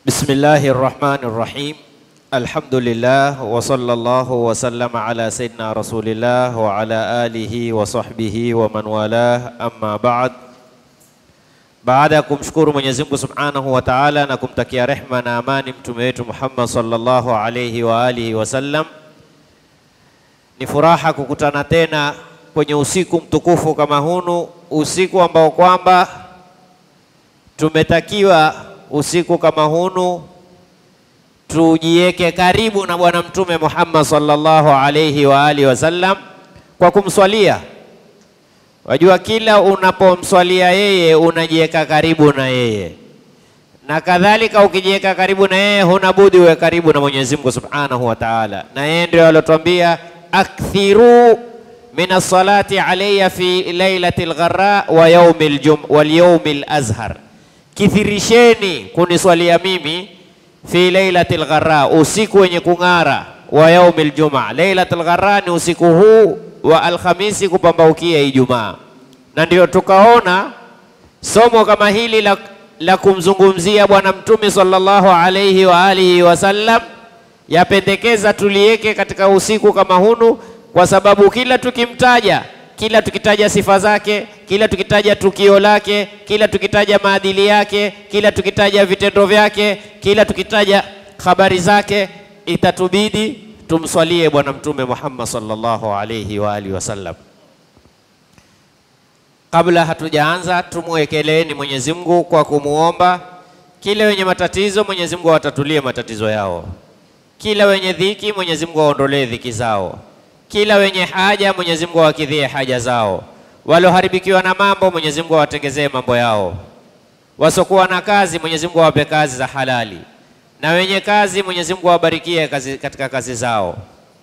بسم الله الرحمن الرحيم الحمد لله وصلى الله وسلم على سيدنا رسول الله وعلى آله وصحبه ومن والاه أما بعد baada ya kumshukuru Mwenyezi Mungu Subhanahu wa Ta'ala na kumtakia rehma na amani mtume wetu Muhammad sallallahu alayhi wa alihi wasallam, ni furaha kukutana tena kwenye usiku mtukufu kama hunu, usiku ambao kwamba tumetakiwa usiku kama hunu tujiweke karibu na Bwana Mtume Muhammad sallallahu alayhi wa alihi wasallam kwa kumswalia. Wajua, kila unapomswalia yeye unajiweka karibu na yeye, na kadhalika ukijiweka karibu na yeye huna budi uwe karibu na Mwenyezi Mungu Subhanahu wa Ta'ala, na yeye ndio alotwambia akthiru min as-salati alayya fi lailatil gharra wa yawmil jum wal yawmil azhar, kithirisheni kuniswalia mimi fi lailatil gharra, usiku wenye kung'ara, wa yaumil jumaa. Lailatul gharra ni usiku huu wa Alhamisi kupambaukia Ijumaa, na ndio tukaona somo kama hili la, la kumzungumzia Bwana Mtume sallallahu alayhi wa alihi wasallam yapendekeza tuliweke katika usiku kama hunu, kwa sababu kila tukimtaja kila tukitaja sifa zake, kila tukitaja tukio lake, kila tukitaja maadili yake, kila tukitaja vitendo vyake, kila tukitaja habari zake, itatubidi tumswalie Bwana Mtume Muhammad sallallahu alayhi wa alihi wasallam. Kabla hatujaanza, tumwekeleeni Mwenyezi Mungu kwa kumuomba kila wenye matatizo, Mwenyezi Mungu awatatulie matatizo yao, kila wenye dhiki, Mwenyezi Mungu aondolee dhiki zao kila wenye haja Mwenyezi Mungu awakidhie haja zao, waloharibikiwa na mambo Mwenyezi Mungu awatengezee mambo yao, wasokuwa na kazi Mwenyezi Mungu awape kazi za halali, na wenye kazi Mwenyezi Mungu awabarikie kazi katika kazi zao,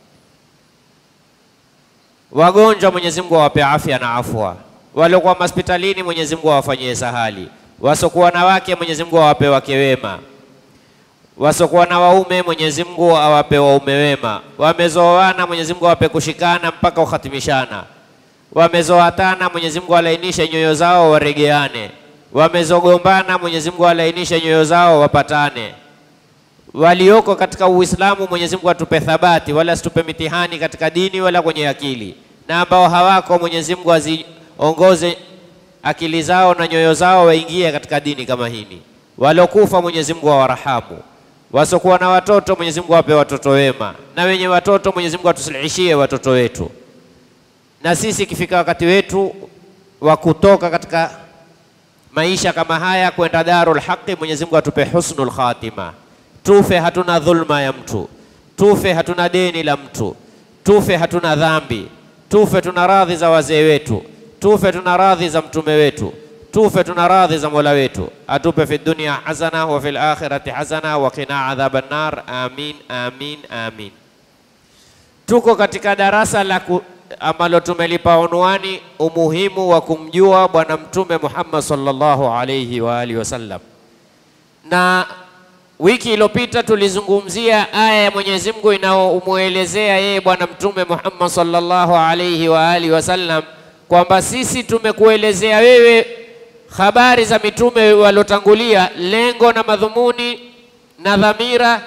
wagonjwa Mwenyezi Mungu awape afya na afwa, waliokuwa hospitalini Mwenyezi Mungu awafanyie sahali, wasokuwa na wake Mwenyezi Mungu awape wake wema wasokuwa na waume Mwenyezi Mungu awape waume wema, wamezoana Mwenyezi Mungu awape kushikana mpaka ukhatimishana, wamezoatana Mwenyezi Mungu alainishe nyoyo zao waregeane, wamezogombana Mwenyezi Mungu alainishe nyoyo zao wapatane, walioko katika Uislamu Mwenyezi Mungu atupe thabati, wala asitupe mitihani katika dini wala kwenye akili, na ambao hawako Mwenyezi Mungu aziongoze akili zao na nyoyo zao waingie katika dini kama hili, walokufa Mwenyezi Mungu awarahamu wasokuwa na watoto Mwenyezi Mungu awape watoto wema, na wenye watoto Mwenyezi Mungu atusilihishie watoto wetu, na sisi ikifika wakati wetu wa kutoka katika maisha kama haya kwenda darul haqi, Mwenyezi Mungu atupe husnul khatima, tufe hatuna dhulma ya mtu, tufe hatuna deni la mtu, tufe hatuna dhambi, tufe tuna radhi za wazee wetu, tufe tuna radhi za mtume wetu tufe tuna radhi za Mola wetu, atupe fi dunya hasana wa fil akhirati hasana wa qina adhaban nar. Amin, amin, amin. Tuko katika darasa la ambalo tumelipa unwani umuhimu wa kumjua Bwana Mtume Muhammad sallallahu alayhi wa alihi wasallam, na wiki iliyopita tulizungumzia aya ya Mwenyezi Mungu inayomuelezea yeye Bwana Mtume Muhammad sallallahu alayhi wa alihi wasallam kwamba sisi tumekuelezea wewe habari za mitume waliotangulia, lengo na madhumuni na dhamira,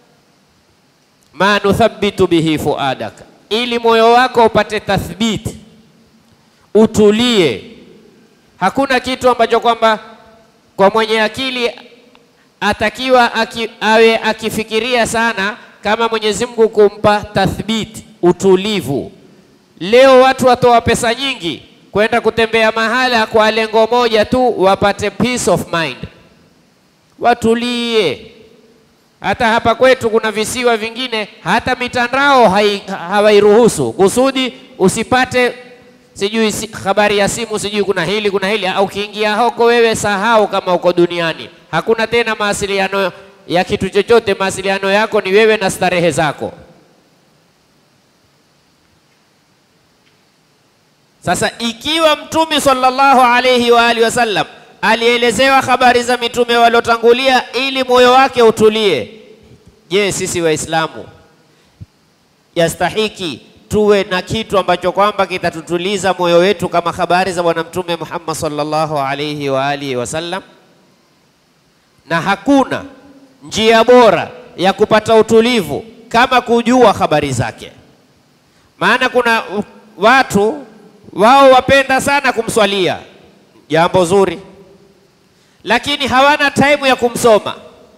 ma nuthabitu bihi fuadaka, ili moyo wako upate tathbiti, utulie. Hakuna kitu ambacho kwamba kwa mwenye akili atakiwa aki, awe akifikiria sana kama Mwenyezi Mungu kumpa tathbiti, utulivu. Leo watu watoa pesa nyingi kwenda kutembea mahala kwa lengo moja tu, wapate peace of mind, watulie. Hata hapa kwetu kuna visiwa vingine, hata mitandao hawairuhusu, kusudi usipate sijui si, habari ya simu sijui kuna hili kuna hili. Ukiingia huko wewe sahau kama uko duniani, hakuna tena mawasiliano ya kitu chochote. Mawasiliano yako ni wewe na starehe zako. Sasa ikiwa Mtume sallallahu alayhi wa alihi wasallam alielezewa habari za mitume waliotangulia ili moyo wake utulie, je, sisi Waislamu yastahiki tuwe na kitu ambacho kwamba kitatutuliza moyo wetu kama habari za Bwana Mtume Muhammad sallallahu alayhi wa alihi wasallam? Na hakuna njia bora ya kupata utulivu kama kujua habari zake. Maana kuna watu wao wapenda sana kumswalia, jambo zuri, lakini hawana taimu ya kumsoma.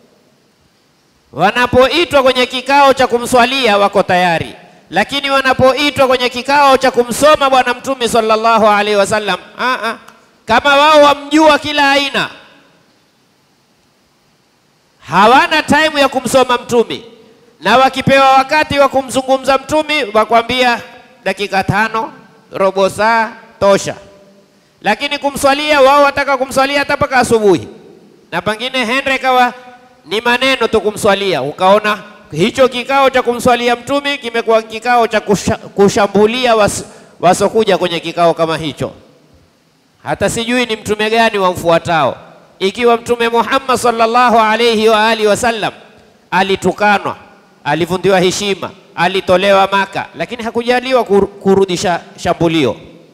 Wanapoitwa kwenye kikao cha kumswalia wako tayari, lakini wanapoitwa kwenye kikao cha kumsoma Bwana Mtume sallallahu alaihi wasallam, a kama wao wamjua kila aina, hawana taimu ya kumsoma Mtume, na wakipewa wakati wa kumzungumza Mtume wakwambia dakika tano, robo saa tosha, lakini kumswalia wao wataka kumswalia hata mpaka asubuhi, na pengine hendre kawa ni maneno tu kumswalia, ukaona hicho kikao cha kumswalia mtume kimekuwa kikao cha kusha, kushambulia was, wasokuja kwenye kikao kama hicho. Hata sijui ni mtume gani wamfuatao, ikiwa Mtume Muhammad sallallahu alayhi wa alihi wasallam alitukanwa, alivundiwa heshima, alitolewa Maka, lakini hakujaliwa kur, kurudisha shambulio,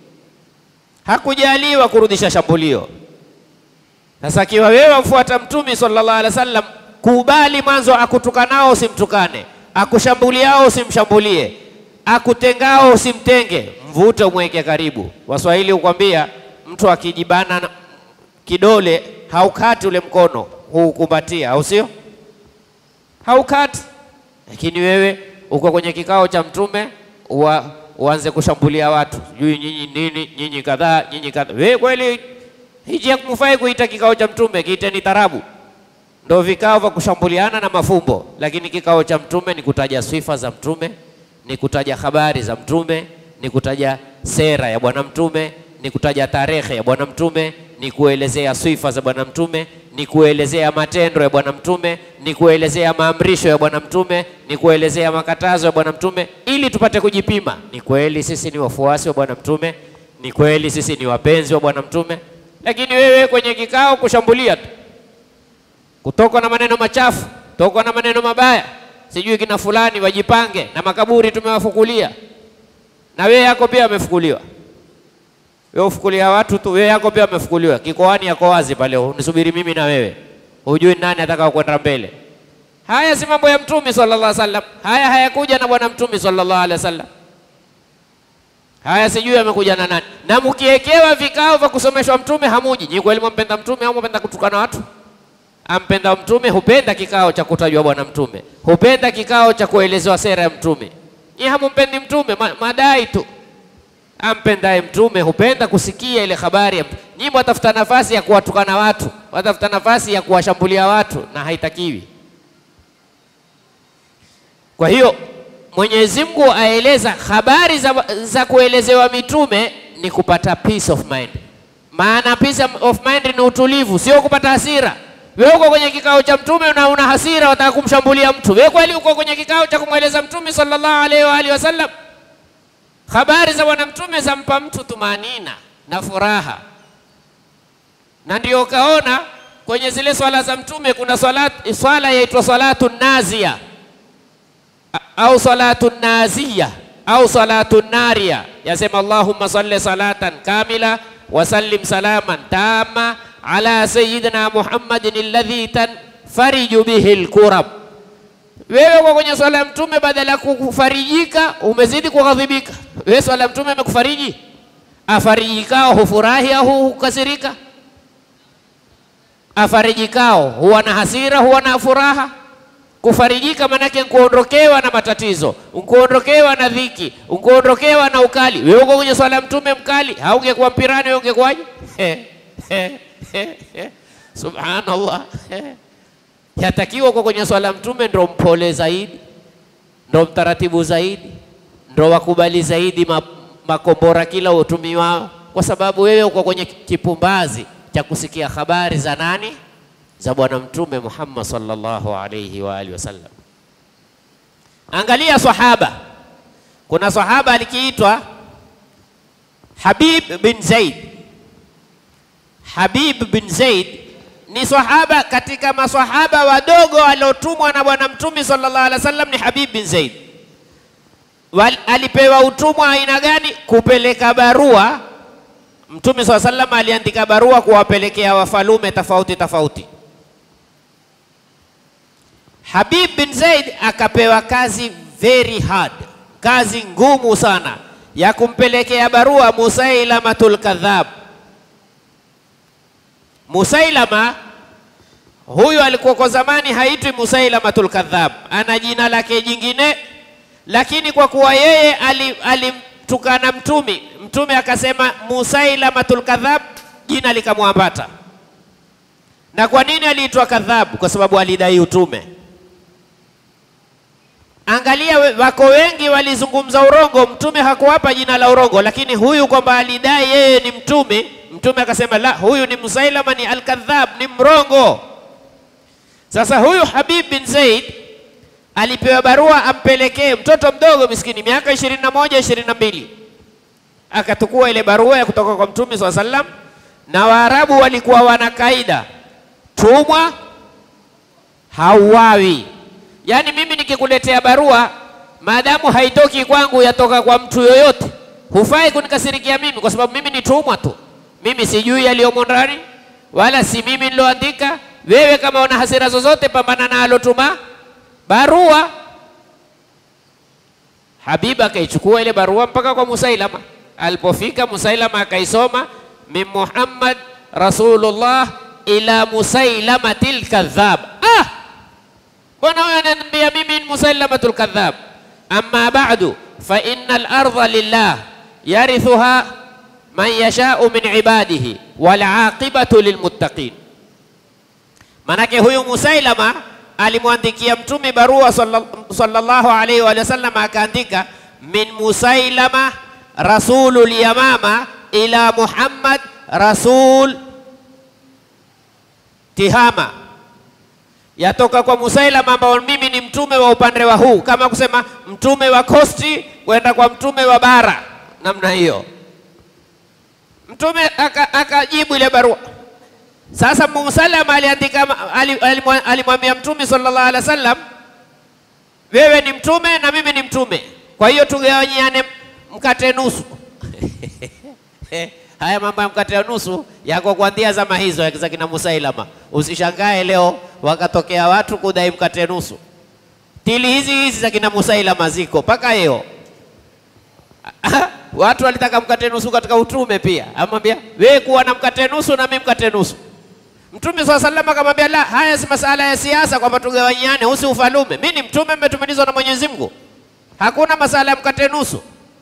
hakujaliwa kurudisha shambulio. Sasa akiwa wewe wamfuata Mtume sallallahu alaihi wasallam, kubali mwanzo akutukanao usimtukane, akushambuliao usimshambulie, akutengao usimtenge, mvute umweke karibu. Waswahili hukwambia mtu akijibana kidole haukati ule mkono, huukumbatia, au sio? Haukati. Lakini wewe uko kwenye kikao cha Mtume uwa, uanze kushambulia watu, sijui nyinyi nini, nyinyi kadhaa, nyinyi kadhaa. Wewe kweli hiji hakumfai kuita kikao cha Mtume, kiiteni tarabu. Ndo vikao vya kushambuliana na mafumbo, lakini kikao cha Mtume ni kutaja sifa za Mtume, ni kutaja habari za Mtume, ni kutaja sera ya Bwana Mtume, ni kutaja tarehe ya Bwana Mtume, ni kuelezea sifa za Bwana Mtume, ni kuelezea matendo ya Bwana Mtume, ni kuelezea maamrisho ya Bwana Mtume, ni kuelezea makatazo ya Bwana Mtume, ili tupate kujipima, ni kweli sisi ni wafuasi wa Bwana Mtume, ni kweli sisi ni wapenzi wa Bwana Mtume. Lakini wewe kwenye kikao kushambulia tu, kutoka na maneno machafu, toka na maneno mabaya, sijui kina fulani wajipange na makaburi tumewafukulia, na wewe yako pia amefukuliwa. Wewe ufukulia watu tu, wewe yako pia amefukuliwa. Kikoani yako wazi pale, unisubiri mimi na wewe, hujui nani ataka kwenda mbele. Haya si mambo ya Mtume sallallahu alaihi wasallam, haya hayakuja na Bwana Mtume sallallahu alaihi wasallam. Haya sijui amekuja na nani. Na mkiekewa vikao vya kusomeshwa Mtume hamuji. Nyi kweli mwampenda Mtume au mwampenda kutukana watu? Ampenda Mtume hupenda kikao cha kutajwa Bwana Mtume, hupenda kikao cha kuelezewa sera ya Mtume. Nyi hamumpendi Mtume, ma, madai tu. Ampendaye Mtume hupenda kusikia ile habari ya Mtume. Nyi mwatafuta nafasi ya kuwatukana watu, watafuta nafasi ya kuwashambulia watu, na haitakiwi. Kwa hiyo Mwenyezi Mungu aeleza habari za, za kuelezewa mitume ni kupata peace of mind. Maana peace of mind ni utulivu, sio kupata hasira. Wewe uko kwenye kikao cha mtume na una hasira, wataka kumshambulia mtu. Wewe kweli uko kwenye kikao cha kumweleza mtume sallallahu alaihi wa alihi wasallam? Habari za bwana mtume zampa mtu tumanina na furaha, na ndio ukaona kwenye zile swala za mtume kuna swala, swala yaitwa salatu nazia au salatu naziya au salatu naria, yasema Allahumma salli salatan kamila wa sallim salaman tama ala sayyidina Muhammadin alladhi tanfariju bihi alkurab. Wewe kwa kwenye swala ya mtume, badala ya kufarijika umezidi kughadhibika. Wewe swala ya mtume amekufariji? Afarijikao hufurahi au hukasirika? Afarijikao huwa na hasira, huwa na furaha? Kufarijika manake nkuondokewa na matatizo, nkuondokewa na dhiki, nkuondokewa na ukali. Wewe uko kwenye swala ya mtume mkali, haungekuwa mpirani, wewe ungekuwaje? Subhanallah. Yatakiwa uko kwenye swala ya mtume ndo mpole zaidi, ndo mtaratibu zaidi, ndo wakubali zaidi makombora kila utumiwao, kwa sababu wewe uko kwenye kipumbazi cha kusikia habari za nani? za Bwana Mtume Muhammad sallallahu alayhi wa alihi wasallam. Angalia sahaba, kuna sahaba alikiitwa Habib bin Zaid. Habib bin Zaid ni sahaba katika masahaba wadogo waliotumwa na Bwana Mtume sallallahu alaihi wasallam, ni Habib bin Zaid. Wal, alipewa utumwa aina gani? Kupeleka barua. Mtume sallallahu alaihi wasallam aliandika barua kuwapelekea wafalume tofauti tofauti Habib bin Zaid akapewa kazi very hard, kazi ngumu sana ya kumpelekea barua Musailamatul kadhab. Musailama huyu alikuwa kwa zamani haitwi Musailamatul kadhab, ana jina lake jingine, lakini kwa kuwa yeye alimtukana ali mtumi, mtume akasema Musailamatul kadhab, jina likamwambata. Na kwa nini aliitwa kadhab? Kwa sababu alidai utume. Angalia, wako wengi walizungumza urongo, mtume hakuwapa jina la urongo, lakini huyu kwamba alidai yeye ni mtume, mtume akasema la, huyu ni Musailama, ni alkadhab, ni mrongo. Sasa huyu Habib bin Zaid alipewa barua ampelekee mtoto mdogo miskini, miaka ishirini na moja ishirini na mbili akatukua ile barua ya kutoka kwa mtume swalla sallam, na Waarabu walikuwa wana kaida, tumwa hauawi Yaani mimi nikikuletea barua maadamu haitoki kwangu, yatoka kwa mtu yoyote, hufai kunikasirikia mimi, kwa sababu mimi ni tumwa tu. Mimi sijui yaliyomo ndani, wala si mimi niloandika. Wewe kama una hasira zozote, pambana na alotuma barua. Habib akaichukua ile barua mpaka kwa Musailama. Alipofika Musailama akaisoma, min Muhammad Rasulullah ila Musailamatil kadhab. Ah! Mbona huyo ananiambia mimi ni Musailamatul kadhab? Amma ba'du fa innal ardha lillah yarithuha man yashau min ibadihi wal aqibatu lilmuttaqin. Manake huyu Musailama alimwandikia mtume barua sallallahu alaihi wa sallam, akaandika min Musailama rasulul yamama ila Muhammad rasul Tihama yatoka kwa Musailama ambao mimi ni mtume wa upande wa huu, kama kusema mtume wa kosti kwenda kwa mtume wa bara, namna hiyo. Mtume akajibu aka ile barua. Sasa Musailama aliandika, alimwambia mtume sallallahu alaihi wasallam, wewe ni mtume na mimi ni mtume, kwa hiyo tugawanyiane mkate nusu. Haya mambo ya mkate wa nusu yako kuanzia zama hizo za kina Musailama. Usishangae leo wakatokea watu kudai mkate nusu. Tili hizi hizi za kina Musailama ziko mpaka leo. Watu walitaka mkate nusu katika utume pia, amwambia wewe kuwa na mkate nusu na mimi mkate nusu. Mtume swalla sallam akamwambia la, haya si masala ya siasa kwamba tugawanyiane, husi ufalume. Mimi ni mtume, mmetumilizwa na Mwenyezi Mungu, hakuna masala ya mkate nusu.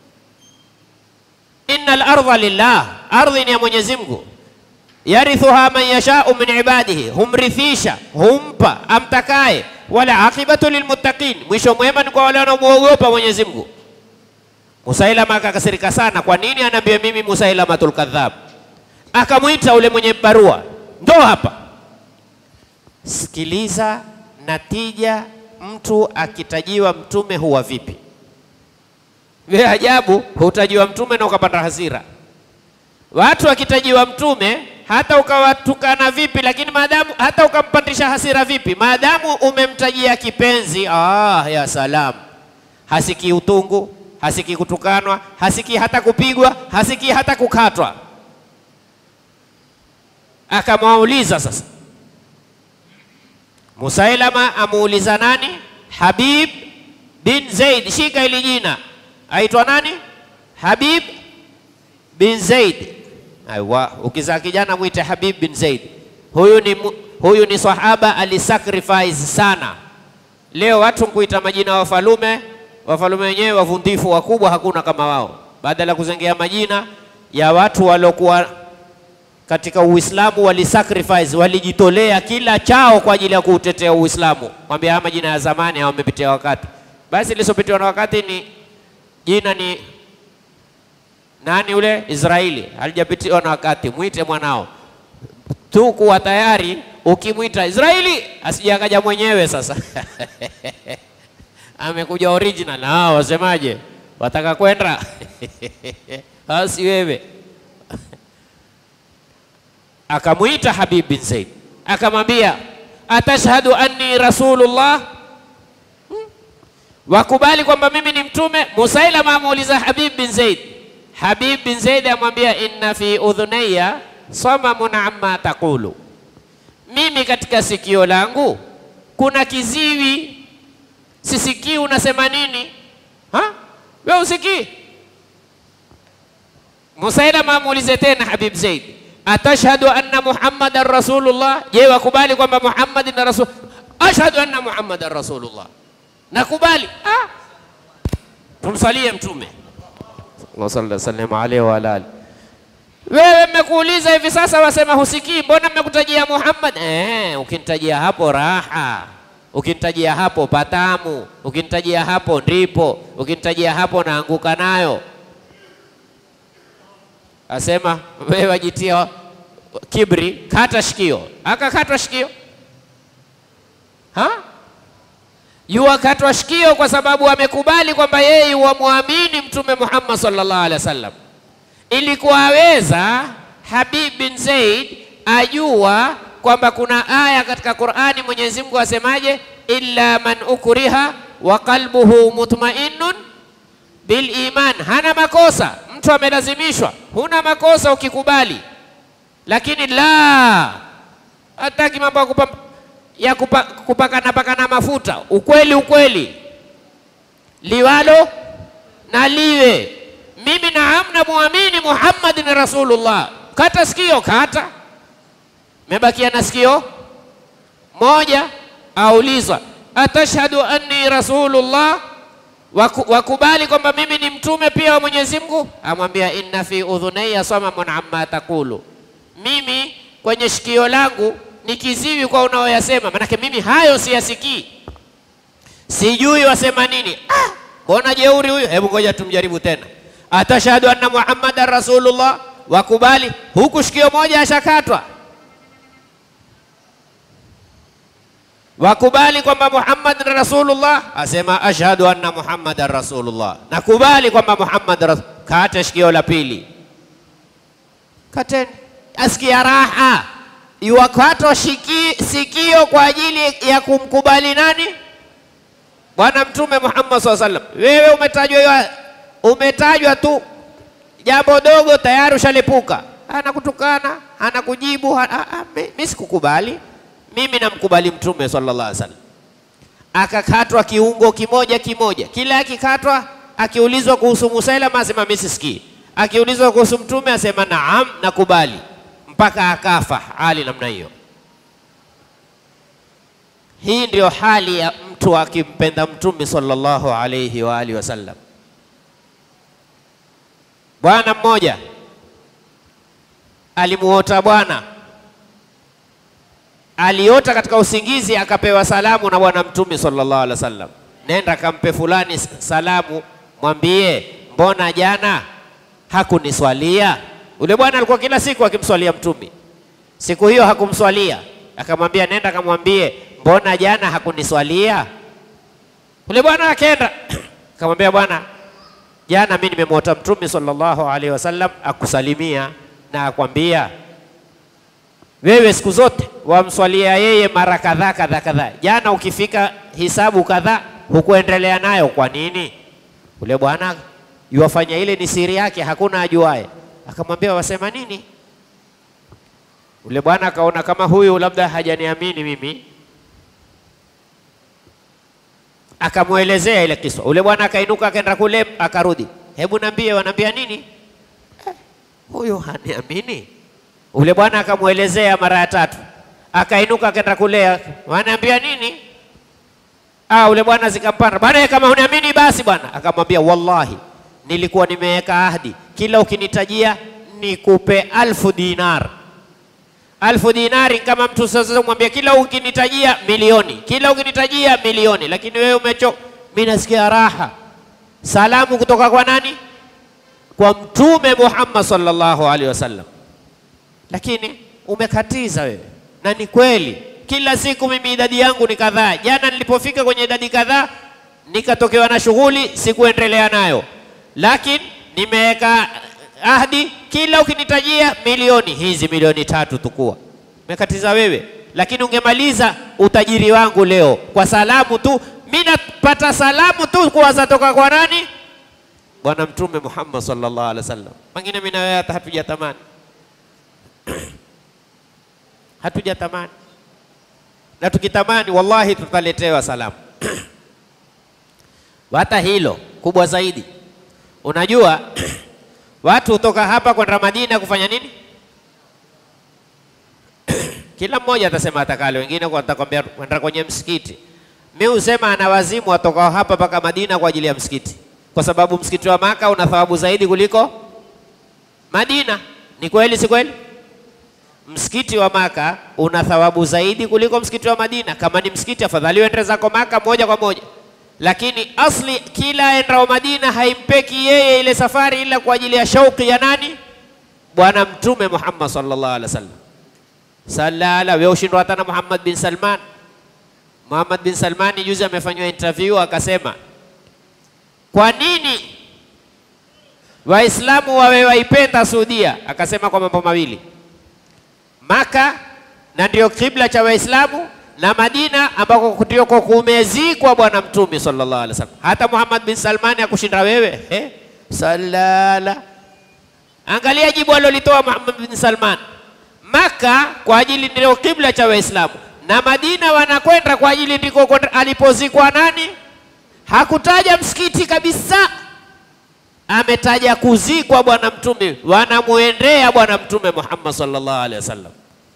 Innal ardha lillah, ardhi ni ya Mwenyezi Mungu. Yarithuha man yashau min ibadihi, humrithisha humpa amtakaye. Wala aqibatu lilmuttaqin, mwisho mwema ni kwa wale wanaomwogopa Mwenyezi Mungu. Musailama akakasirika sana. Kwa nini anaambia mimi Musailamatul kadhab? Akamwita ule mwenye barua, ndo hapa, sikiliza natija. Mtu akitajiwa mtume huwa vipi? We ajabu, hutajiwa mtume na ukapata hasira. Watu wakitajiwa mtume, hata ukawatukana vipi, lakini maadamu hata ukampandisha hasira vipi, maadamu umemtajia kipenzi, ah, ya salam, hasikii utungu, hasikii kutukanwa, hasikii hata kupigwa, hasikii hata kukatwa. Akamwauliza sasa, Musailama amuuliza nani? Habib bin Zaid, shika hili jina aitwa nani? Habib bin Zaid. Aiwa, ukizaa kijana mwite Habib bin Zaid. Huyu ni, huyu ni sahaba alisacrifice sana. Leo watu kuita majina ya wafalume, wafalume wenyewe wavundifu wakubwa, hakuna kama wao, badala ya kuzengea majina ya watu waliokuwa katika Uislamu walisacrifice, walijitolea kila chao kwa ajili ya kuutetea Uislamu. Mwambia haya majina ya zamani hawamepitia wakati. Basi lisopitiwa na wakati ni jina ni nani? Ule Israeli halijapitiwa na wakati. Mwite mwanao tu kuwa tayari, ukimwita Israeli asije akaja mwenyewe sasa amekuja original. Na wasemaje, wataka kwenda asi wewe akamwita Habib bin Zaid akamwambia, atashhadu anni rasulullah wakubali kwamba mimi ni mtume. Musailama amuuliza Habib bin Zaid. Habib bin Zaid amwambia inna fi udhunayya samamun amma taqulu, mimi katika sikio langu kuna kiziwi, sisikii unasema nini? Ha? Wewe usikii? Musailama muulize tena Habib Zaid, atashhadu anna Muhammadan rasulullah, je, wakubali kwamba Muhammad ni rasul? Ashhadu anna Muhammadan rasulullah, nakubali. Ah, tumsalie Mtume sallallahu alaihi wasallam alaihi wa alihi wewe mmekuuliza hivi sasa, wasema husikii, mbona mmekutajia Muhammad? Eh, ukinitajia hapo raha, ukinitajia hapo patamu, ukinitajia hapo ndipo, ukinitajia hapo naanguka nayo. Asema wewe wajitia kibri, kata shikio. Akakatwa shikio ha? Yuwakatwa shikio kwa sababu amekubali kwamba yeye wamwamini Mtume Muhammad sallallahu alaihi wasallam ilikuwa aweza Habib bin Zaid ajua kwamba kuna aya katika Qur'ani Mwenyezi Mungu asemaje, illa man ukriha wa qalbuhu mutma'innun bil iman. Hana makosa, mtu amelazimishwa, huna makosa ukikubali. Lakini la hataki mambo ya kupa, ya kupa, kupakana pakana mafuta. Ukweli ukweli, liwalo na liwe mimi naam, namwamini Muhammad ni Rasulullah. Kata sikio, kata. Mebakia na sikio moja. Aulizwa, atashhadu anni rasulullah, Waku, wakubali kwamba mimi ni mtume pia wa Mwenyezi Mungu? Amwambia, inna fi udhunayya samamun amma taqulu, mimi kwenye shikio langu ni kiziwi kwa unaoyasema. Manake mimi hayo siyasikii, sijui wasema nini. Ah, mbona jeuri huyu? Hebu ngoja tumjaribu tena atashhadu anna muhammadan rasulullah, wakubali huku shikio moja ashakatwa, wakubali kwamba Muhammad ni rasulullah, asema ashhadu anna muhammadan rasulullah, nakubali kwamba Muhammad rasul. Kate shikio la pili, kateni, asikia raha. Iwakatwa sikio kwa ajili ya kumkubali nani? Bwana Mtume Muhammad sallallahu alaihi wasallam. Wewe umetajwa umetajwa tu jambo dogo tayari ushalipuka, anakutukana anakujibu. Mimi sikukubali, mimi namkubali Mtume sallallahu alaihi wasallam. Akakatwa kiungo kimoja kimoja, kila akikatwa, akiulizwa kuhusu Musailama asema mimi sisikii, akiulizwa kuhusu Mtume asema naam, nakubali, mpaka akafa hali namna hiyo. Hii ndio hali ya mtu akimpenda Mtume sallallahu alaihi wa alihi wasallam. Bwana mmoja alimuota bwana, aliota katika usingizi, akapewa salamu na Bwana Mtume sallallahu alaihi wasallam, nenda kampe fulani salamu, mwambie mbona jana hakuniswalia. Ule bwana alikuwa kila siku akimswalia Mtume, siku hiyo hakumswalia, akamwambia nenda kamwambie mbona jana hakuniswalia. Ule bwana akenda akamwambia bwana jana mimi nimemwota Mtume sallallahu alaihi wasallam akusalimia na akwambia wewe siku zote wamswalia yeye mara kadhaa kadhaa kadhaa. Jana ukifika hisabu kadhaa hukuendelea nayo, kwa nini? Ule bwana yuwafanya ile ni siri yake, hakuna ajuaye. Akamwambia wasema nini? Ule bwana akaona kama huyu labda hajaniamini mimi, akamwelezea ile kisa. Ule bwana akainuka akaenda kule, akarudi, hebu niambie, wanaambia nini? Eh, huyu haniamini. Ule bwana akamwelezea mara ya tatu, akainuka akaenda kule, wanaambia nini? Ah, ule bwana zikampanda bwana, kama huniamini basi bwana. Akamwambia wallahi, nilikuwa nimeweka ahadi, kila ukinitajia nikupe alfu dinar alfu dinari kama mtu sasa mwambia kila ukinitajia milioni, kila ukinitajia milioni, lakini wewe umecho. Mimi nasikia raha. Salamu kutoka kwa nani? Kwa Mtume Muhammad sallallahu alaihi wasallam, lakini umekatiza wewe. Na ni kweli, kila siku mimi idadi yangu ni kadhaa. Jana nilipofika kwenye idadi kadhaa nikatokewa na shughuli, sikuendelea nayo, lakini nimeweka ahdi kila ukinitajia milioni hizi milioni tatu tukua mekatiza wewe, lakini ungemaliza utajiri wangu leo kwa salamu tu. Mimi napata salamu tu kwa zatoka kwa nani? Bwana Mtume Muhammad sallallahu alaihi wasallam. Pengine mimi na wewe hata hatujatamani hatujatamani. na tukitamani, wallahi tutaletewa salamu. Hata hilo kubwa zaidi, unajua watu hutoka hapa kwenda Madina kufanya nini? Kila mmoja atasema atakalo, wengine watakwambia kwenda kwenye msikiti. Mi husema ana wazimu watoka hapa mpaka Madina kwa ajili ya msikiti, kwa sababu msikiti wa Maka una thawabu zaidi kuliko Madina. Ni kweli, si kweli? Msikiti wa Maka una thawabu zaidi kuliko msikiti wa Madina. Kama ni msikiti, afadhali uende zako Maka moja kwa moja, lakini asli kila endao Madina haimpeki yeye ile safari ila kwa ajili ya shauki ya nani? Bwana Mtume Muhammad sallallahu alaihi wasallam. Salala, wewe ushindwa hata na Muhammad bin Salman. Muhammad bin Salmani juzi amefanywa interview akasema, kwa nini Waislamu wawe waipenda Saudia? Akasema kwa mambo mawili, Maka na ndio kibla cha Waislamu na Madina ambako ndio kumezikwa Bwana Mtume sallallahu alaihi wasallam. Hata Muhammad bin Salmani akushinda wewe eh? Salala, angalia jibu alilolitoa Muhammad bin Salman. Maka kwa ajili ndio kibla cha Waislamu na Madina wanakwenda kwa ajili ndiko alipozikwa nani? Hakutaja msikiti kabisa, ametaja kuzikwa Bwana Mtume, wanamuendea Bwana Mtume Muhammad sallallahu alaihi wasallam.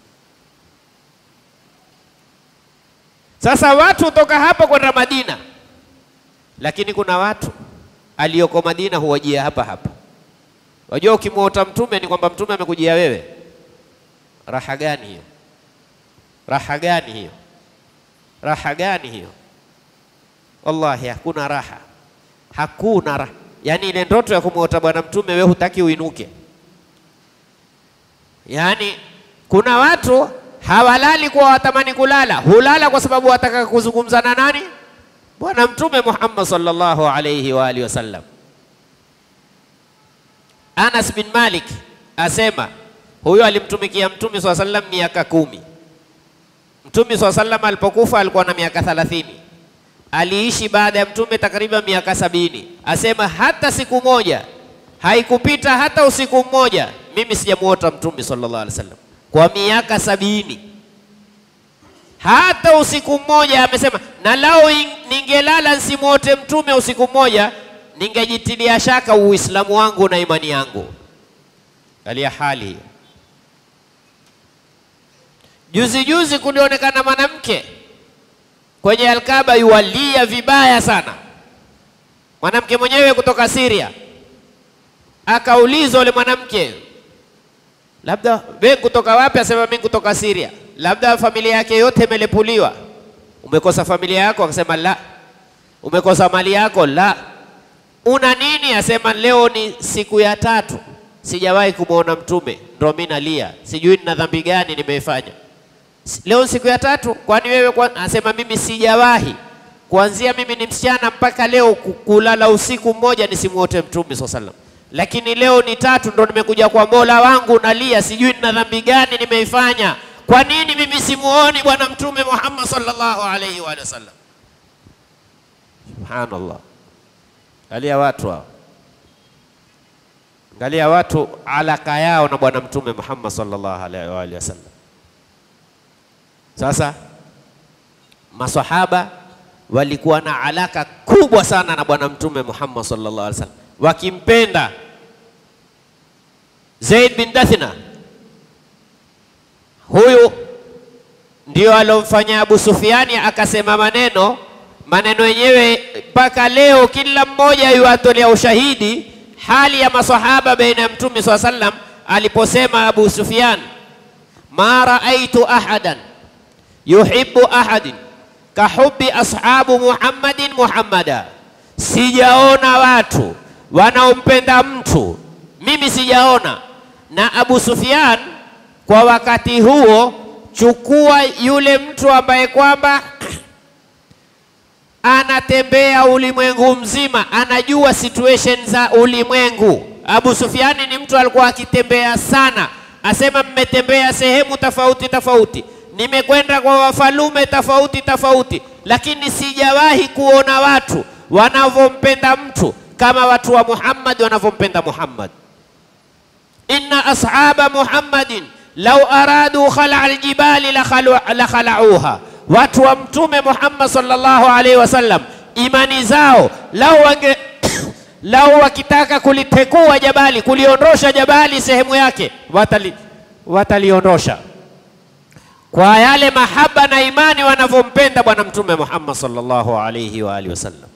Sasa watu kutoka hapa kwenda Madina, lakini kuna watu aliyoko Madina huwajia hapa hapa. Wajua, ukimwota Mtume ni kwamba Mtume amekujia wewe. Raha gani hiyo? Raha gani hiyo? Raha gani hiyo? Wallahi hakuna raha, hakuna raha. Yaani ile ndoto ya kumwota bwana mtume wewe hutaki uinuke. Yaani kuna watu hawalali kwa watamani kulala, hulala kwa sababu wataka kuzungumza na nani? Bwana Mtume Muhammad sallallahu alayhi wa alihi wasallam. Anas bin Malik asema huyo alimtumikia Mtume swalla sallam miaka kumi. Mtume swalla sallam alipokufa alikuwa na miaka thalathini. Aliishi baada ya Mtume takriban miaka sabini. Asema hata siku moja haikupita hata usiku mmoja mimi sijamuota Mtume sallallahu alaihi wasallam kwa miaka sabini, hata usiku mmoja. Amesema na lao ningelala nsimuote Mtume usiku mmoja, ningejitilia shaka Uislamu wangu na imani yangu. Angalia hali hiyo. Juzi juzi kulionekana mwanamke kwenye Alkaba yuwalia vibaya sana, mwanamke mwenyewe kutoka Syria. Akaulizwa yule mwanamke, labda wewe kutoka wapi? Asema mimi kutoka Syria. Labda familia yake yote imelepuliwa, umekosa familia yako? Akasema la. Umekosa mali yako? La. Una nini? Asema leo ni siku ya tatu sijawahi kumwona Mtume, ndo mimi nalia, sijui nina dhambi gani nimeifanya. Leo siku ya tatu, kwani wewe kwa... Anasema mimi sijawahi kuanzia mimi ni msichana mpaka leo kulala usiku mmoja nisimuote Mtume swalla sallam, lakini leo ni tatu ndo nimekuja kwa Mola wangu nalia, sijui nina dhambi gani nimeifanya. Kwa nini mimi simuoni Bwana Mtume Muhammad sallallahu alaihi wa sallam? Subhanallah, angalia watu hao, angalia watu alaka yao na Bwana Mtume Muhammad sallallahu alaihi wa sallam. Sasa masahaba walikuwa na alaka kubwa sana na bwana mtume Muhammad sallallahu alaihi wasallam, wakimpenda. Zaid bin Dathina huyu ndio alomfanya Abu Sufiani akasema maneno maneno yenyewe mpaka leo kila mmoja yuatolea ushahidi hali ya masahaba baina ya mtume sallallahu alaihi wasallam aliposema Abu Sufyan, ma raaitu ahadan yuhibbu ahadin kahubi ashabu Muhammadin Muhammada, sijaona watu wanaompenda mtu mimi sijaona. Na Abu Sufyan kwa wakati huo, chukua yule mtu ambaye kwamba anatembea ulimwengu mzima, anajua situation za ulimwengu. Abu Sufyani ni mtu alikuwa akitembea sana, asema mmetembea sehemu tofauti tofauti nimekwenda kwa wafalume tofauti tofauti, lakini sijawahi kuona watu wanavyompenda mtu kama watu wa Muhammad wanavyompenda Muhammad. inna ashaba Muhammadin law aradu khala aljibali la khalauha watu wa Mtume Muhammad sallallahu alaihi wasallam, imani zao lau wange lau wakitaka kulitekua jabali, kuliondosha jabali sehemu yake, watali wataliondosha kwa yale mahaba na imani wanavyompenda Bwana Mtume Muhammad sallallahu alaihi wa alihi wasallam.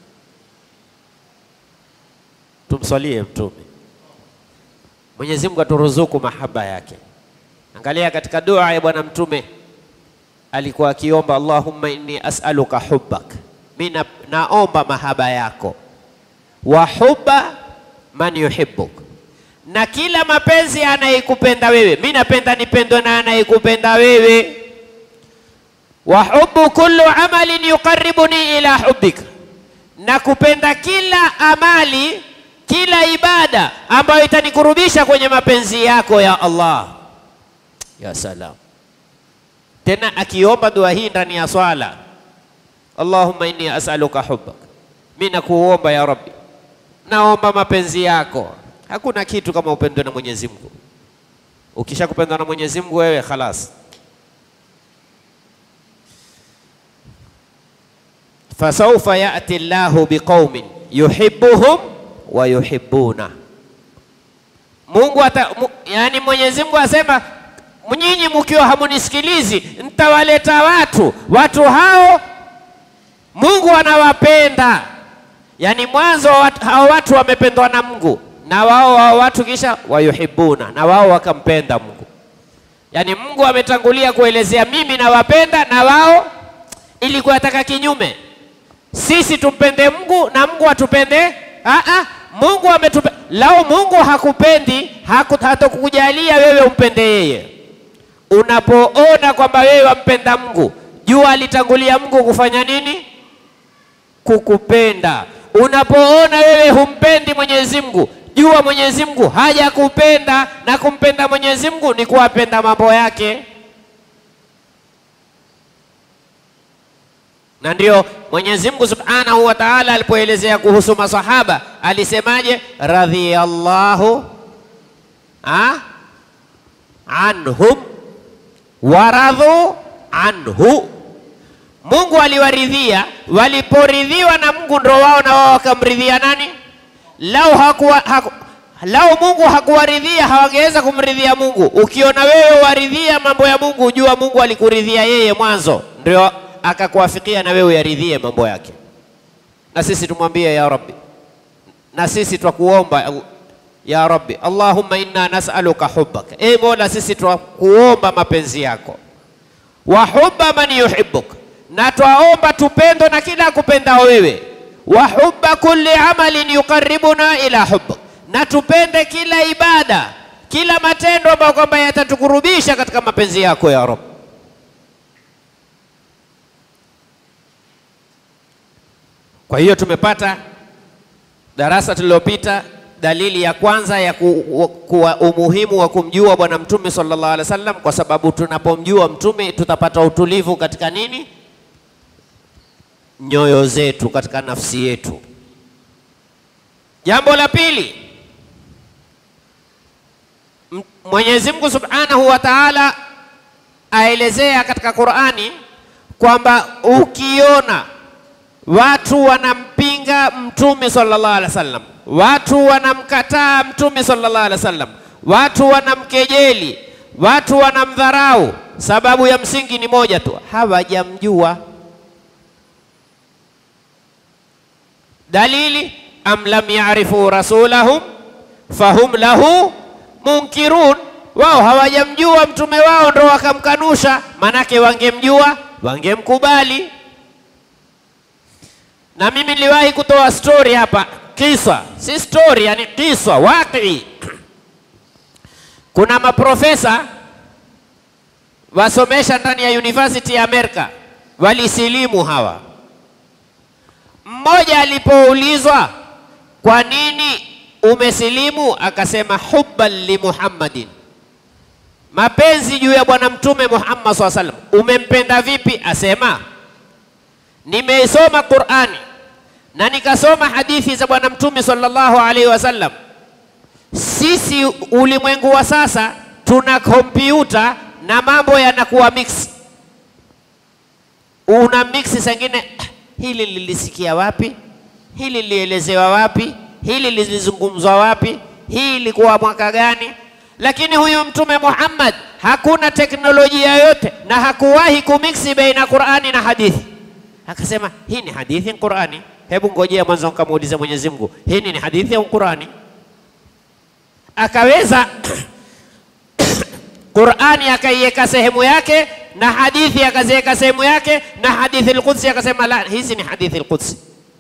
Tumswalie Mtume. Mwenyezi Mungu aturuzuku mahaba yake. Angalia katika dua ya Bwana Mtume alikuwa akiomba, Allahumma inni as'aluka hubbak, mimi na, naomba mahaba yako, wa hubba man yuhibbuk, na kila mapenzi anayekupenda wewe, mimi napenda nipendwe na anayekupenda wewe. Wa hubbu kullu amalin yuqarribuni ila hubbik, na kupenda kila amali kila ibada ambayo itanikurubisha kwenye mapenzi yako ya Allah. Ya salam! Tena akiomba dua hii ndani ya swala, Allahumma inni as'aluka hubbak, mimi nakuomba ya Rabbi, naomba mapenzi yako. Hakuna kitu kama upendwe na Mwenyezi Mungu. Ukisha kupendwa na Mwenyezi Mungu wewe khalas. Fasaufa yati Allahu biqaumin yuhibbuhum wa yuhibbuna. Mungu ata, mu, yani Mwenyezi Mungu asema nyinyi mkiwa hamunisikilizi nitawaleta watu, watu hao Mungu anawapenda. Yani mwanzo wat, hao watu wamependwa na Mungu na wao hao watu kisha wayuhibuna, na wao wakampenda Mungu. Yani Mungu ametangulia kuelezea mimi nawapenda, na wao ilikuwa yataka kinyume, sisi tumpende Mungu na Mungu atupende Aa, Mungu ametupe. Lao Mungu hakupendi hatakukujalia wewe umpende yeye. Unapoona kwamba wewe wampenda Mungu, jua alitangulia Mungu kufanya nini? Kukupenda. Unapoona wewe humpendi Mwenyezi Mungu, jua Mwenyezi Mungu hajakupenda, na kumpenda Mwenyezi Mungu ni kuwapenda mambo yake. na ndio Mwenyezi Mungu Subhanahu wa Ta'ala alipoelezea kuhusu masahaba alisemaje? radhiyallahu anhum waradhu anhu, Mungu aliwaridhia. Waliporidhiwa na Mungu ndo wao na wao wakamridhia nani? Lau hakuwa, haku, lau Mungu hakuwaridhia hawangeweza kumridhia Mungu. Ukiona wewe waridhia mambo ya Mungu, jua Mungu alikuridhia yeye mwanzo, ndio akakuafikia na wewe yaridhie mambo yake. Na sisi tumwambie ya Rabbi, na sisi twakuomba ya Rabbi, Allahumma inna nas'aluka hubbak, e Mola, sisi twakuomba mapenzi yako, wa hubba man yuhibbuk, na twaomba tupendo na kila kupendao wewe, wa hubba kulli amalin yuqarribuna ila hubbuk, na tupende kila ibada, kila matendo ambayo kwamba yatatukurubisha katika mapenzi yako ya Rabbi. Kwa hiyo tumepata darasa tulilopita dalili ya kwanza ya ku, kuwa umuhimu wa kumjua Bwana Mtume sallallahu alaihi wasallam, kwa sababu tunapomjua Mtume tutapata utulivu katika nini? Nyoyo zetu, katika nafsi yetu. Jambo la pili, Mwenyezi Mungu Subhanahu wa Ta'ala aelezea katika Qur'ani kwamba ukiona watu wanampinga mtume sallallahu alaihi wasallam, watu wanamkataa mtume sallallahu alaihi wasallam, watu wanamkejeli, watu wanamdharau, sababu ya msingi ni moja tu, hawajamjua. Dalili, am lam yarifu rasulahum fahum lahu munkirun, wao hawajamjua mtume wao ndo wakamkanusha. Manake wangemjua wangemkubali na mimi niliwahi kutoa story hapa, kisa si story, yani kisa waqi. Kuna maprofesa wasomesha ndani ya university ya Amerika walisilimu hawa. Mmoja alipoulizwa kwa nini umesilimu, akasema hubban li Muhammadin, mapenzi juu ya bwana mtume Muhammad SAW sallam. Umempenda vipi? Asema nimeisoma Qur'ani na nikasoma hadithi za bwana mtume sallallahu alaihi wasallam. Sisi ulimwengu wa sasa tuna kompyuta na mambo yanakuwa mix. una mix sengine, hili lilisikia wapi, hili lilielezewa wapi, hili lilizungumzwa wapi, hii ilikuwa mwaka gani? Lakini huyu Mtume Muhammad hakuna teknolojia yoyote na hakuwahi kumiksi baina Qur'ani na hadithi. Akasema hii ni hadithi ni Qur'ani. Hebu ngojea mwanzo nikamuulize Mwenyezi Mungu, hii ni hadithi au Qur'ani? Akaweza Qur'ani akaiweka sehemu yake na hadithi akaziweka sehemu yake na hadithi al-Qudsi akasema la, hizi ni hadithi al-Qudsi.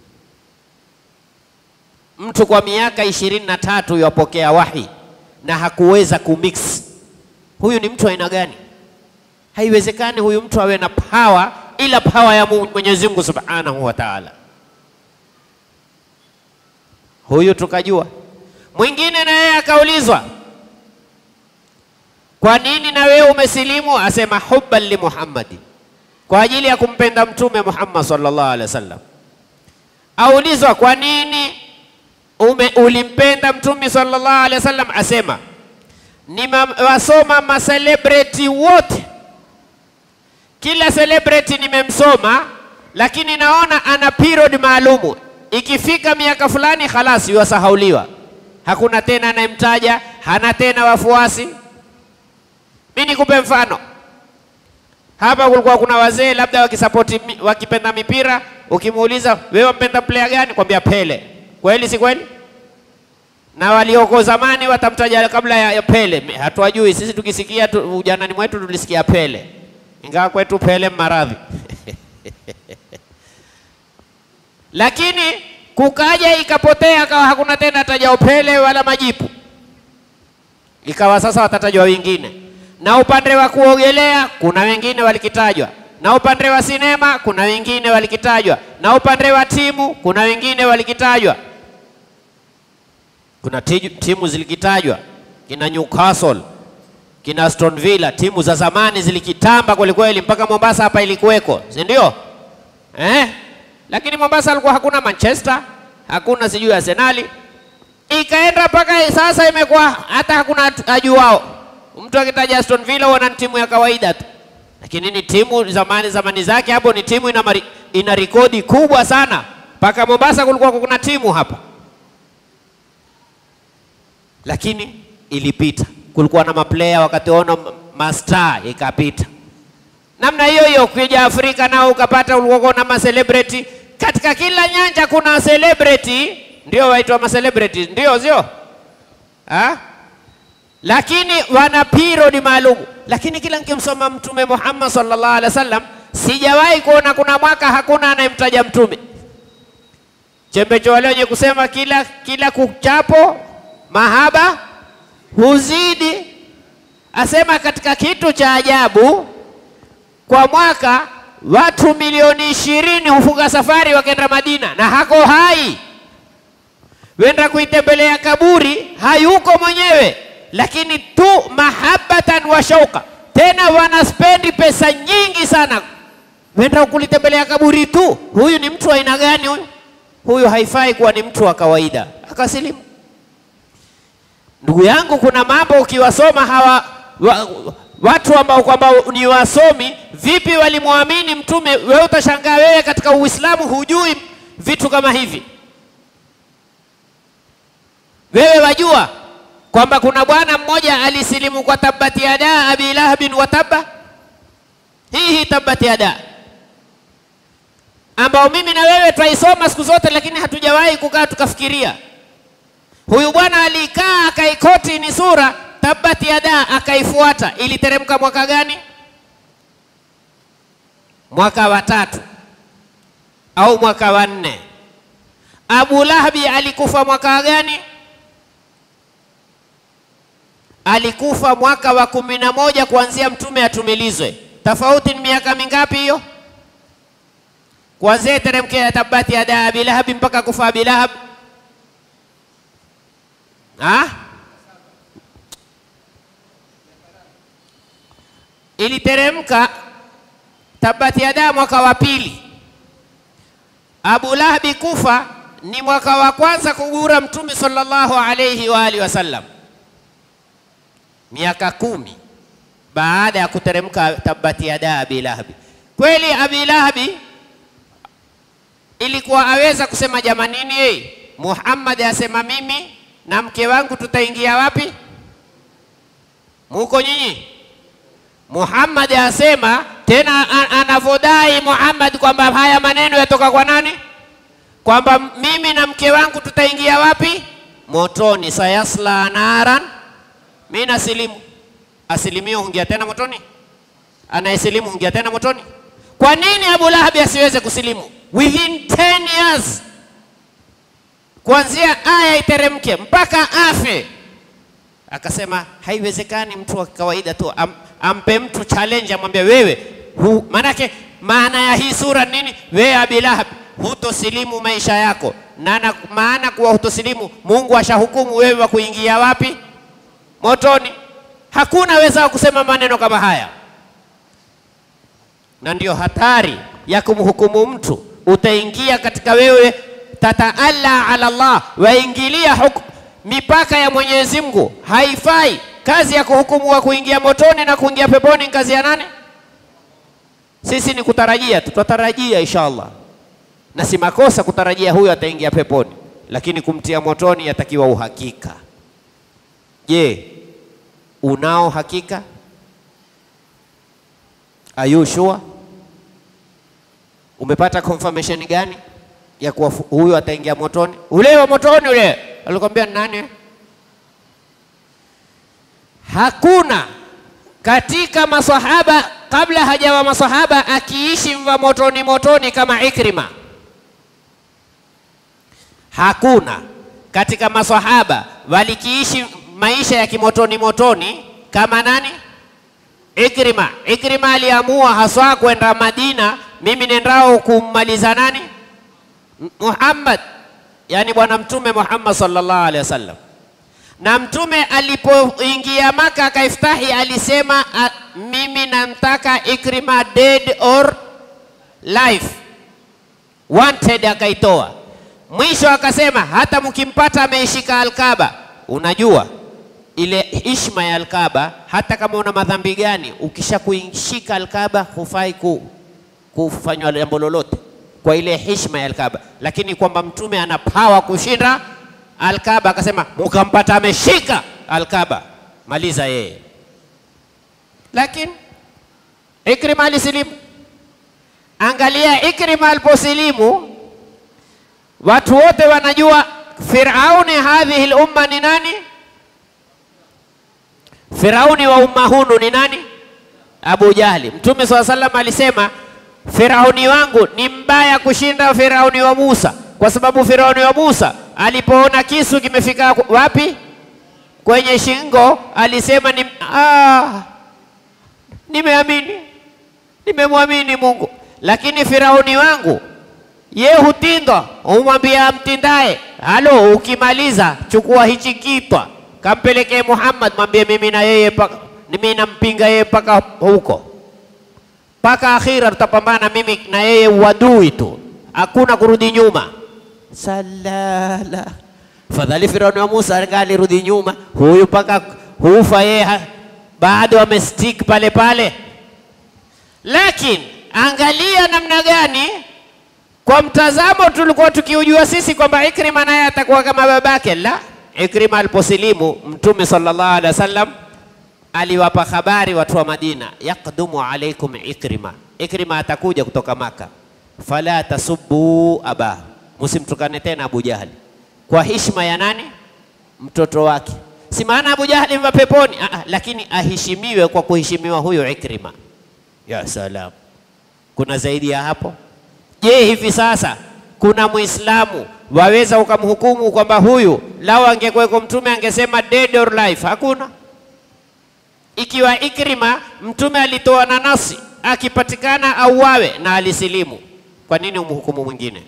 Mtu kwa miaka ishirini na tatu yapokea wahi na hakuweza kumix. Huyu ni mtu aina gani? Haiwezekani huyu mtu awe na power ila power ya Mwenyezi Mungu Subhanahu wa Ta'ala. Huyu tukajua. Mwingine na yeye akaulizwa, kwa nini na wewe umesilimu? Asema hubban li Muhammadi, kwa ajili ya kumpenda Mtume Muhammad sallallahu alaihi wasallam. Aulizwa, kwa nini ume, ulimpenda Mtume sallallahu alaihi wasallam? Asema nimewasoma macelebrity wote, kila celebrity nimemsoma, lakini naona ana period maalumu. Ikifika miaka fulani, khalas yuwasahauliwa, hakuna tena anayemtaja, hana tena wafuasi. Mimi nikupe mfano hapa, kulikuwa kuna wazee labda wakisapoti wakipenda mipira, ukimuuliza wewe wampenda player gani, kwambia Pele. Kweli si kweli? Na walioko zamani watamtaja kabla ya, ya Pele. Hatuwajui sisi, tukisikia tu, ujanani mwetu tulisikia Pele, ingawa kwetu Pele maradhi lakini kukaja ikapotea, akawa hakuna tena tajao Pele wala majipu, ikawa sasa watatajwa wengine na upande wa kuogelea kuna wengine walikitajwa, na upande wa sinema kuna wengine walikitajwa, na upande wa timu kuna wengine walikitajwa. Kuna timu zilikitajwa kina Newcastle, kina Aston Villa, timu za zamani zilikitamba kwelikweli, mpaka Mombasa hapa ilikuweko, si ndio? Eh, lakini Mombasa alikuwa hakuna Manchester, hakuna sijui Arsenali, ikaenda mpaka sasa imekuwa hata hakuna ajuao Mtu akitaja Aston Villa huwa ni timu ya kawaida tu, lakini ni timu zamani zamani zake hapo, ni timu ina, mari, ina rekodi kubwa sana. Mpaka Mombasa kulikuwa kuna timu hapa, lakini ilipita. Kulikuwa na maplayer wakati ono mastar, ikapita namna hiyo hiyo. Kuja Afrika nao ukapata, ulikuwa na macelebrity katika kila nyanja, kuna celebrity ndio waitwa macelebrity, ndio sio ah? lakini wana period maalum. Lakini kila nikimsoma Mtume Muhammad sallallahu alaihi wasallam sijawahi kuona kuna mwaka hakuna anayemtaja Mtume. Chembecho wale wenye kusema kila kila kuchapo mahaba huzidi, asema katika kitu cha ajabu, kwa mwaka watu milioni ishirini hufunga safari wakenda Madina na hako hai, wenda kuitembelea kaburi, hayuko mwenyewe lakini tu mahabbatan wa shauqa, tena wanaspendi pesa nyingi sana wenda kulitembelea kaburi tu. Huyu ni mtu aina gani huyu? Huyu haifai kuwa ni mtu wa kawaida. Akasilimu. Ndugu yangu, kuna mambo ukiwasoma hawa wa, watu ambao kwamba ni wasomi, vipi walimwamini Mtume? Wewe utashangaa, wewe katika Uislamu hujui vitu kama hivi. Wewe wajua kwamba kuna bwana mmoja alisilimu kwa tabati yada abi lahabin wa tabba. Hii hii tabati yada ambao mimi na wewe twaisoma siku zote, lakini hatujawahi kukaa tukafikiria. Huyu bwana alikaa akaikoti ni sura tabati yada, akaifuata. Iliteremka mwaka gani? Mwaka wa tatu au mwaka wa nne? Abu Lahabi alikufa mwaka gani? alikufa mwaka wa kumi na moja kuanzia mtume atumilizwe. Tofauti ni miaka mingapi hiyo? Kuanzia teremke ya tabati yada abi lahabi mpaka kufa abi lahab, iliteremka tabati yada mwaka wa pili. Abu Lahabi kufa ni mwaka wa kwanza kugura mtume sallallahu alayhi wa alihi wasallam miaka kumi baada ya kuteremka tabati yada abi lahabi. Kweli Abi Lahabi ilikuwa aweza kusema jamanini, hey, Muhammad asema mimi na mke wangu tutaingia wapi? Muko nyinyi? Muhammad asema tena, anavodai Muhammad kwamba haya maneno yatoka kwa nani? Kwamba mimi na mke wangu tutaingia wapi? Motoni. sayasla naran, mimi nasilimu. Asilimio hungia tena motoni? Anayesilimu hungia tena motoni? Kwa nini Abu Lahabi asiweze kusilimu within 10 years, kuanzia aya iteremke mpaka afe? Akasema haiwezekani mtu wa kawaida tu am, ampe mtu challenge amwambie wewe hu, manake maana ya hii sura nini? Wewe Abi Lahab hutosilimu maisha yako, na maana kuwa hutosilimu, Mungu ashahukumu wewe wa kuingia wapi? Motoni. Hakuna weza kusema maneno kama haya, na ndio hatari ya kumhukumu mtu. Utaingia katika wewe tataalla ala Allah, waingilia hukumu mipaka ya Mwenyezi Mungu haifai. Kazi ya kuhukumu wa kuingia motoni na kuingia peponi kazi ya nani? Sisi ni kutarajia, tutatarajia inshallah, na si makosa kutarajia huyo ataingia peponi, lakini kumtia motoni yatakiwa uhakika. Je, unao hakika? Are you sure? Umepata confirmation gani ya kuwa huyo ataingia motoni? Ule wa motoni ule alikwambia nani? Hakuna katika masahaba kabla hajawa masahaba akiishi mva motoni motoni kama Ikrima. Hakuna katika masahaba walikiishi maisha ya kimotoni motoni kama nani? Ikrima. Ikrima aliamua haswa kwenda Madina, mimi nendao kummaliza nani? Muhammad yani Bwana Mtume Muhammad sallallahu alaihi wasallam. Na Mtume alipoingia Maka akaiftahi, alisema a, mimi namtaka Ikrima dead or life, wanted, akaitoa. Mwisho akasema hata mkimpata ameishika Alkaba. Unajua ile hishma ya Alkaba, hata kama una madhambi gani, ukisha kuishika Alkaba hufai ku, kufanywa jambo lolote kwa ile heshima ya Alkaba, lakini kwamba mtume ana pawa kushinda Alkaba, akasema mukampata ameshika Alkaba, maliza yeye. Lakini Ikrima alisilimu. Angalia Ikrima aliposilimu, watu wote wanajua Firauni hadhihi lumma ni nani? Firauni wa umma hunu ni nani? Abu Jahli. Mtume swalla sallam alisema Firauni wangu ni mbaya kushinda Firauni wa Musa, kwa sababu Firauni wa Musa alipoona kisu kimefika wapi? Kwenye shingo, alisema ni ah, nimeamini, nimemwamini Mungu. Lakini Firauni wangu ye hutinda, humwambia mtindaye, halo, ukimaliza chukua hichi kitwa kampelekee Muhammad, mwambie mimi na yeye paka, mimi nampinga yeye mpaka huko mpaka akhira tutapambana mimi na yeye uadui tu, hakuna kurudi nyuma. Salala, fadhali Firauni wa Musa alirudi nyuma, huyu mpaka hufa yeye bado amestick pale pale. Lakini angalia namna gani, kwa mtazamo tulikuwa tukiujua sisi kwamba Ikrima naye atakuwa kama babake. La, Ikrima aliposilimu Mtume sallallahu alaihi wasallam aliwapa habari watu wa Madina, yaqdumu alaikum Ikrima, Ikrima atakuja kutoka Maka, fala tasubbu aba, msimtukane tena Abu Jahali kwa heshima ya nani? Mtoto wake. Si maana Abu Jahali mva peponi, ah, lakini aheshimiwe kwa kuheshimiwa huyo Ikrima. Ya salam, kuna zaidi ya hapo? Je, hivi sasa kuna Muislamu waweza ukamhukumu kwamba huyu lao angekuweko mtume angesema dead or life? Hakuna. Ikiwa Ikrima mtume alitoa na nasi akipatikana auawe na alisilimu, kwa nini umhukumu mwingine?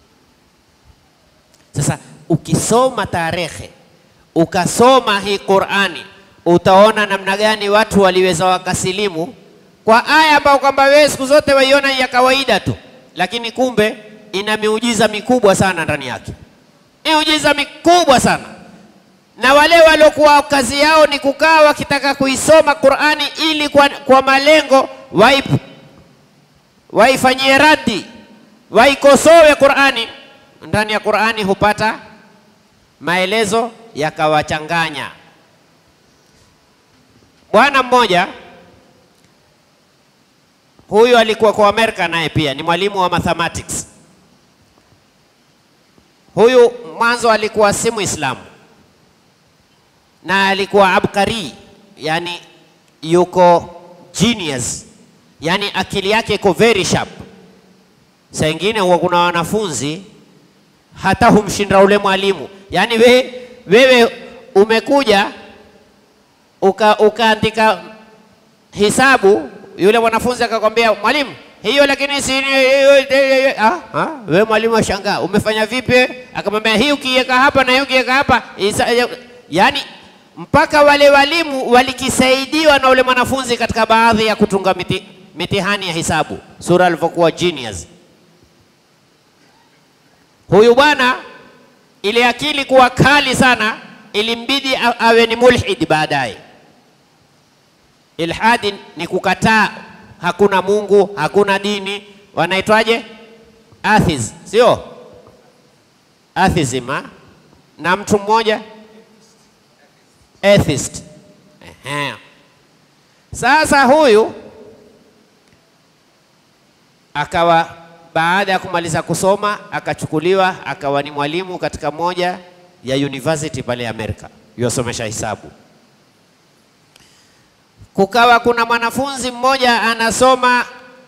Sasa ukisoma tarehe ukasoma hii Qur'ani utaona namna gani watu waliweza wakasilimu kwa aya ambayo kwamba wewe siku zote waiona ya kawaida tu, lakini kumbe ina miujiza mikubwa sana ndani yake, miujiza mikubwa sana na wale waliokuwa kazi yao ni kukaa wakitaka kuisoma Qur'ani ili kwa, kwa malengo waip, waifanyie raddi, waikosowe Qur'ani. Ndani ya Qur'ani hupata maelezo yakawachanganya. Bwana mmoja huyu alikuwa kwa Amerika, naye pia ni mwalimu wa mathematics. Huyu mwanzo alikuwa si Muislamu na alikuwa abkari, yani yuko genius, yani akili yake iko very sharp. Saa ingine huwa kuna wanafunzi hata humshinda ule mwalimu, yani we, wewe umekuja uka, ukaandika hisabu, yule mwanafunzi akakwambia mwalimu, hiyo lakini si ah, ah, wewe mwalimu ashangaa, umefanya vipi? Akamwambia hii ukiweka hapa na hii ukiweka hapa isa, yani mpaka wale walimu walikisaidiwa na ule mwanafunzi katika baadhi ya kutunga miti, mitihani ya hisabu, sura alivyokuwa genius. Huyu bwana ile akili kuwa kali sana, ilimbidi awe ni mulhid baadaye. Ilhadi ni kukataa hakuna Mungu, hakuna dini, wanaitwaje? Atheist, sio atheism ha? na mtu mmoja atheist. Ehe. Sasa huyu akawa baada ya kumaliza kusoma akachukuliwa akawa ni mwalimu katika moja ya university pale Amerika, yosomesha hisabu. Kukawa kuna mwanafunzi mmoja anasoma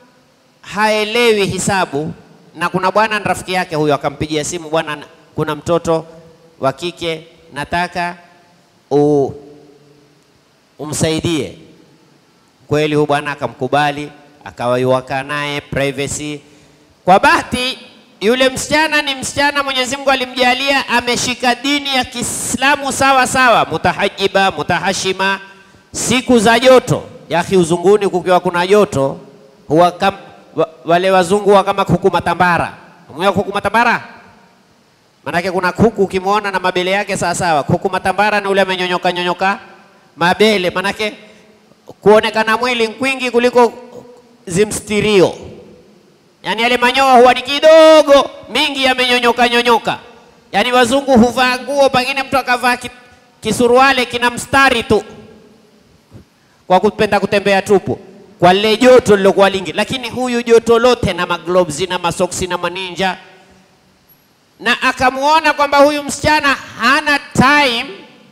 haelewi hisabu, na kuna bwana na rafiki yake huyo akampigia simu, bwana, kuna mtoto wa kike nataka u, umsaidie. Kweli huyu bwana akamkubali, akawa yuwakaa naye privacy. Kwa bahati yule msichana ni msichana Mwenyezi Mungu alimjalia ameshika dini ya Kiislamu sawa sawa, mutahajiba, mutahashima. Siku za joto yaki, uzunguni kukiwa kuna joto huwa kam, wa, wale wazungu wa kama kuku matambara. Mwa kuku matambara Manake kuna kuku ukimwona na mabele yake sawa sawa. Kuku matambara ni ule amenyonyoka nyonyoka mabele, manake kuonekana mwili kwingi kuliko zimstirio. Yaani yale manyoya huwa ni kidogo, mingi yamenyonyoka nyonyoka. Yaani wazungu huvaa nguo, pengine mtu akavaa kisuruale kina mstari tu kwa kupenda kutembea tupu kwa lile joto lilokuwa lingi, lakini huyu joto lote na magloves na masoksi na maninja na akamuona kwamba huyu msichana hana time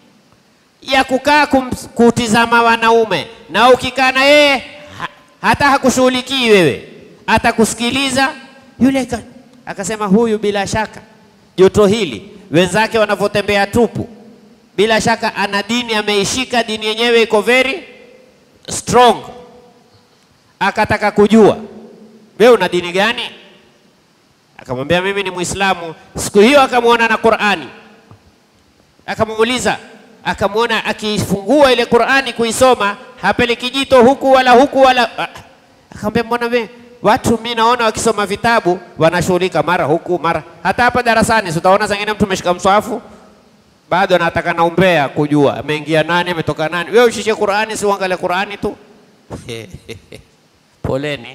ya kukaa kutizama wanaume, na ukikaa na yeye ha, hata hakushughulikii wewe, atakusikiliza yule. Akasema huyu bila shaka joto hili, wenzake wanavyotembea tupu, bila shaka ana dini, ameishika dini yenyewe iko very strong. Akataka kujua wewe una dini gani? Akamwambia mimi ni Muislamu. Siku hiyo akamwona na Qur'ani, akamuuliza, akamwona akifungua ile Qur'ani kuisoma, hapeleki jito huku wala huku wala. Akamwambia mbona we watu mimi naona wakisoma vitabu wanashughulika mara huku mara, hata hapa darasani utaona zingine mtu ameshika mswafu bado anataka naumbea kujua ameingia nani ametoka nani. Wewe ushike Qur'ani, si uangalie Qur'ani tu poleni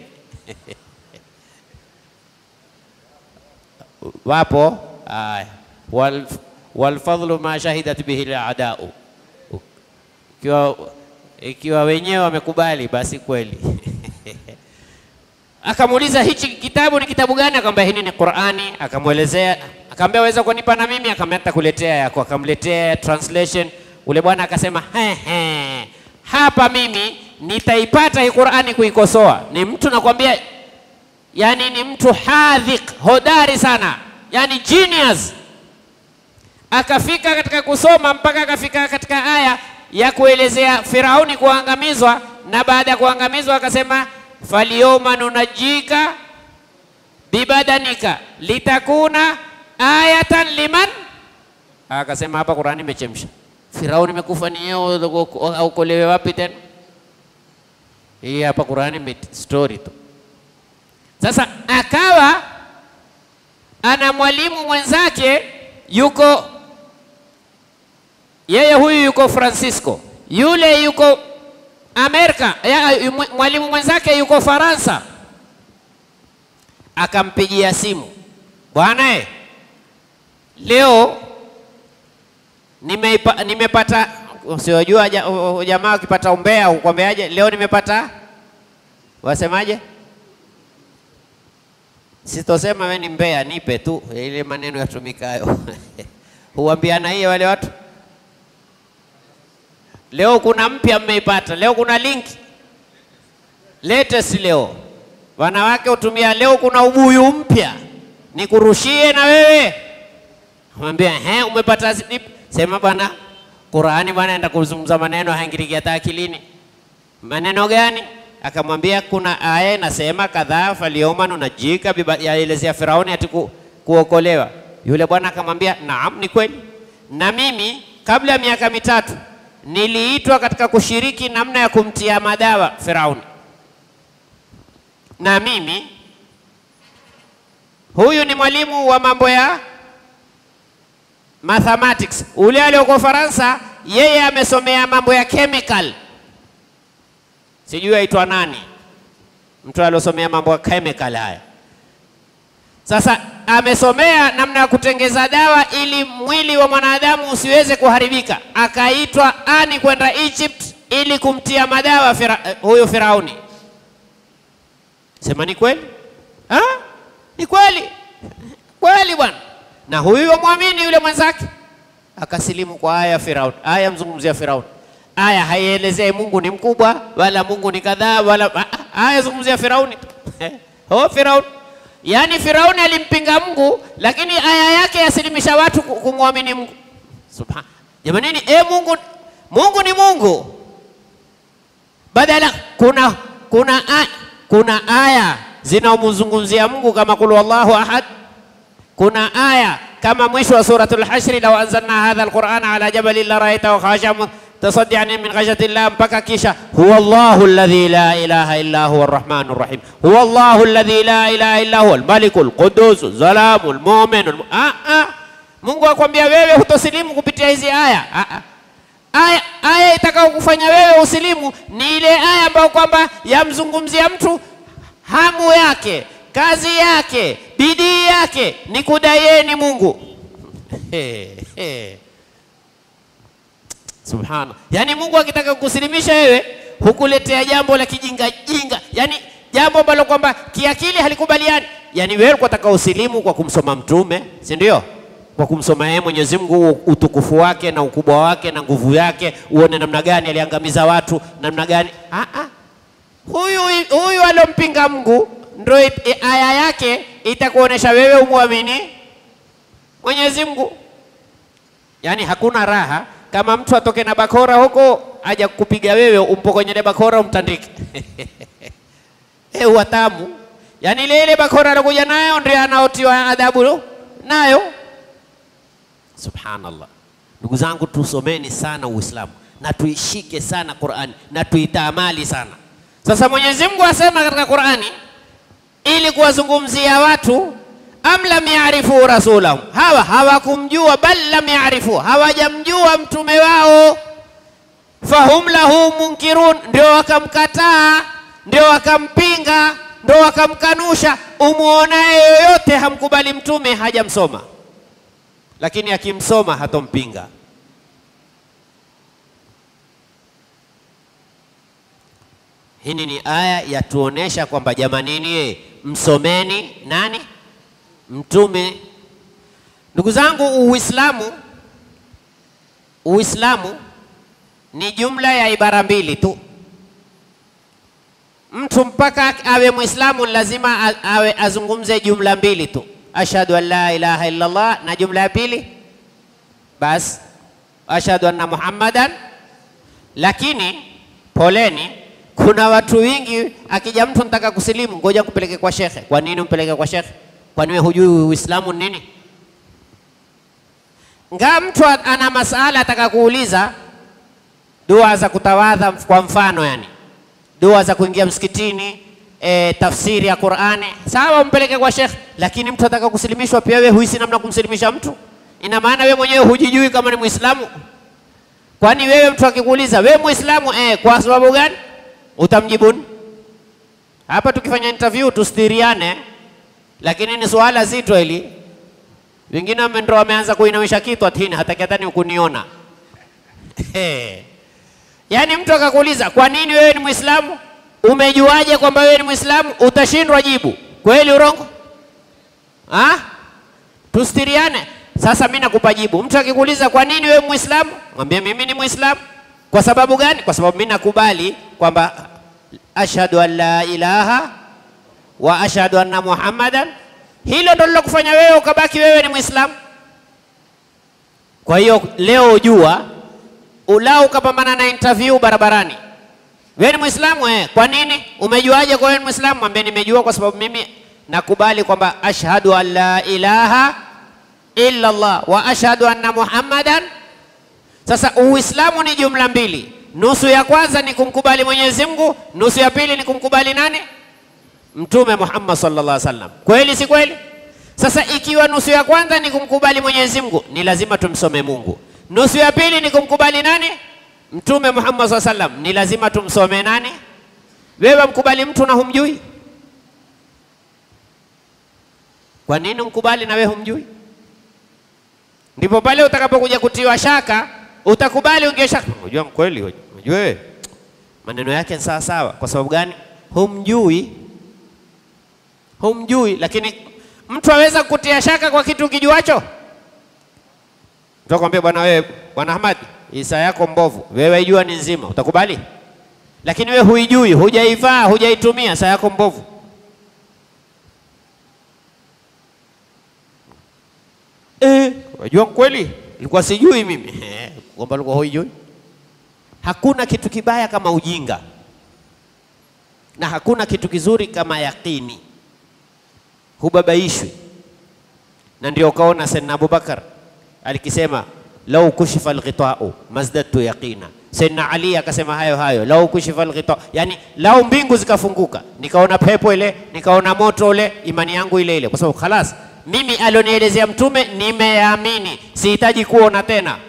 wapo aya wal, walfadhlu ma shahidat bihi al-a'da'u, ikiwa ikiwa wenyewe wamekubali basi kweli. Akamuuliza hichi kitabu ni kitabu gani? Akamwambia hili ni Qur'ani. Akamwelezea, akamwambia waweza kunipa na mimi? Akamwambia nitakuletea yako. Akamletea translation. Ule bwana akasema he he, hapa mimi nitaipata hii Qur'ani kuikosoa. Ni mtu nakwambia, yani ni mtu hadhiq, hodari sana yani genius. Akafika katika kusoma mpaka akafika katika aya ya kuelezea Firauni kuangamizwa, na baada ya kuangamizwa akasema falyawma nunajjika bibadanika litakuna ayatan liman. Akasema hapa Qur'ani imechemsha. Firauni imekufa ni yeye, aukolewe wapi tena? Hii hapa Qur'ani story tu. Sasa akawa ana mwalimu mwenzake yuko yeye, huyu yuko Francisco, yule yuko Amerika, mwalimu mwenzake yuko Faransa. akampigia simu, bwana eh, leo nimeipa, nimepata usiojua ja- u- u- jamaa akipata umbea ukwambiaje? Leo nimepata wasemaje? Sitosema we ni mbea, nipe tu ile maneno yatumikayo huambiana hiyo wale watu. Leo kuna mpya mmeipata, leo kuna linki latest leo, wanawake hutumia leo kuna ubuyu mpya, nikurushie na wewe. Mwambia he, umepata slip? Sema bwana, Qurani bwana, enda kuzungumza maneno haingiriki hata akilini. Maneno gani? Akamwambia kuna aya inasema kadhaa, falyawma nunajjika, biba- yaelezea Firauni ati ku, kuokolewa. Yule bwana akamwambia naam, ni kweli, na mimi kabla ya miaka mitatu niliitwa katika kushiriki namna ya kumtia madawa Firauni, na mimi huyu ni mwalimu wa mambo ya mathematics. Ule alioko Faransa, yeye amesomea mambo ya chemical, sijui aitwa nani, mtu aliosomea mambo ya chemical haya. Sasa amesomea namna ya kutengeza dawa ili mwili wa mwanadamu usiweze kuharibika, akaitwa ani kwenda Egypt ili kumtia madawa fira, eh, huyo Firauni. Sema ni kweli? Ha? Ni kweli kweli bwana. Na huyo mwamini yule mwenzake akasilimu kwa aya ya Firauni. Aya mzungumzia Firauni. Aya haielezei Mungu ni mkubwa wala Mungu ni kadhaa wala ah, ah, aya zungumzia Firauni. oh, Firauni. Yaani Firauni alimpinga Mungu lakini aya yake yasilimisha watu ku- kumwamini Mungu. Subhan. Jamanini, e Mungu Mungu ni Mungu. Badala kuna kuna a, kuna aya zinaomzungumzia Mungu kama kul wallahu ahad kuna aya kama mwisho wa suratul Hashri, law anzalna hadha alqur'ana ala jabalin la ra'aytahu khashi'an mutasaddian min khashyati llah, mpaka kisha huwa Allahu alladhi la ilaha illa huwa arrahmanu rahim, huwa Allahu alladhi la ilaha illa huwa almaliku alqudus salamu almu'minu almu- ah, ah. Mungu akwambia wewe hutosilimu kupitia hizi aya ah, ah. Aya, aya itakao kufanya wewe usilimu ni ile aya ambayo kwamba yamzungumzia mtu hamu yake, kazi yake, bidii yake ni kudaieni Mungu. He, he. Subhana, yaani Mungu akitaka kukusilimisha wewe hukuletea jambo la kijinga jinga, yaani jambo ambalo kwamba kiakili halikubaliani. Yaani wewe unataka usilimu kwa kumsoma Mtume, si ndio? Kwa kumsoma yeye Mwenyezi Mungu, utukufu wake na ukubwa wake na nguvu yake, uone namna gani aliangamiza watu, namna gani ah, ah. Huyu huyu aliompinga Mungu ndio it- i- aya yake itakuonesha wewe umwamini Mwenyezi Mungu. Yaani hakuna raha kama mtu atoke na bakora huko aja kupiga wewe umpokonye bakora umtandike. Eh, watamu. Yaani ile ile bakora alokuja nayo ndio anaotiwa adhabu nayo. Subhanallah. Ndugu zangu, tusomeni sana Uislamu na tuishike sana Qur'ani na tuitamali sana. Sasa Mwenyezi Mungu asema katika Qur'ani ili kuwazungumzia watu am lam yarifu rasulahum, hawa hawakumjua, bal lam yarifu, hawajamjua mtume wao, fahum lahu munkirun, ndio wakamkataa, ndio wakampinga, ndio wakamkanusha. Umuonaye yoyote hamkubali mtume, hajamsoma, lakini akimsoma hatompinga. Hii ni aya yatuonesha kwamba jamanini, ye, msomeni nani? Mtume. Ndugu zangu, Uislamu Uislamu ni jumla ya ibara mbili tu. Mtu mpaka awe Muislamu lazima a- awe azungumze jumla mbili tu, ashhadu an la ilaha illa Allah, na jumla ya pili bas ashhadu anna Muhammadan. Lakini poleni, kuna watu wingi, akija mtu nataka kusilimu, ngoja kupeleke kwa shekhe. Kwa nini umpeleke kwa shekhe? Kwani wewe hujui Uislamu ni nini? Nga mtu a- ana masala ataka kuuliza dua za kutawadha, kwa mfano yani dua za kuingia msikitini, e, tafsiri ya Qur'ani, sawa, umpeleke kwa shekhe. Lakini mtu ataka kusilimishwa, pia wewe huisi namna kumsilimisha mtu, ina maana wewe mwenyewe hujijui kama ni Muislamu. Kwani wewe mtu akikuuliza wewe Muislamu, eh, kwa sababu gani? Utamjibu nini? Hapa tukifanya interview tusitiriane, lakini ni suala zito hili. Wengine wame- ndo wameanza kuinamisha kichwa tini, hataki hata ni kuniona. Yaani mtu akakuuliza kwa nini wewe ni Muislamu, umejuaje kwamba wewe ni Muislamu? Utashindwa jibu. Kweli urongo? Ah? Tustiriane. Sasa mimi nakupa jibu. Mtu akikuuliza kwa nini wewe Muislamu, mwambie mimi ni Muislamu. Kwa sababu gani? Kwa sababu mimi nakubali kwamba ashhadu an la ilaha wa ashhadu anna Muhammadan. Hilo ndo lilokufanya wewe ukabaki wewe ni Muislamu. Kwa hiyo leo ujua, ulau ukapambana na interview barabarani, wewe ni Muislamu eh? Kwa nini? Umejuaje kwa wewe ni Muislamu? Mwambie nimejua kwa sababu mimi nakubali kwamba ashhadu an la ilaha illa Allah wa ashhadu anna Muhammadan. Sasa Uislamu ni jumla mbili, nusu ya kwanza ni kumkubali Mwenyezi Mungu, nusu ya pili ni kumkubali nani? Mtume Muhammad sallallahu alaihi wasallam. Kweli si kweli? Sasa ikiwa nusu ya kwanza ni kumkubali Mwenyezi Mungu, ni lazima tumsome Mungu. Nusu ya pili ni kumkubali nani? Mtume Muhammad sallallahu alaihi wasallam, ni lazima tumsome nani? Wewe mkubali mtu na humjui? Kwa nini mkubali na wewe humjui? Ndipo pale utakapokuja kutiwa shaka, utakubali ungie shaka. Unajua mkweli, unajua wewe maneno yake ni sawa sawa. Kwa sababu gani? Humjui, humjui. Lakini mtu aweza kutia shaka kwa kitu kijuacho. Mtu akwambia bwana, wewe bwana Ahmad, isa yako mbovu, wewe ijua ni nzima, utakubali? Lakini wewe huijui, hujaivaa, hujaitumia, saa yako mbovu. Eh, wajua kweli, ilikuwa sijui mimi Eh, kwamba ulikuwa huijui. Hakuna kitu kibaya kama ujinga na hakuna kitu kizuri kama yakini, hubabaishwi. Na ndio ukaona Sayyidina Abubakar alikisema lau kushifa alghitau mazdadtu yaqina. Sayyidina Ali akasema hayo hayo, lau kushifa alghitau, yani lau mbingu zikafunguka nikaona pepo ile nikaona moto ule, imani yangu ile ile, kwa sababu khalas mimi alionielezea Mtume nimeamini, sihitaji kuona tena.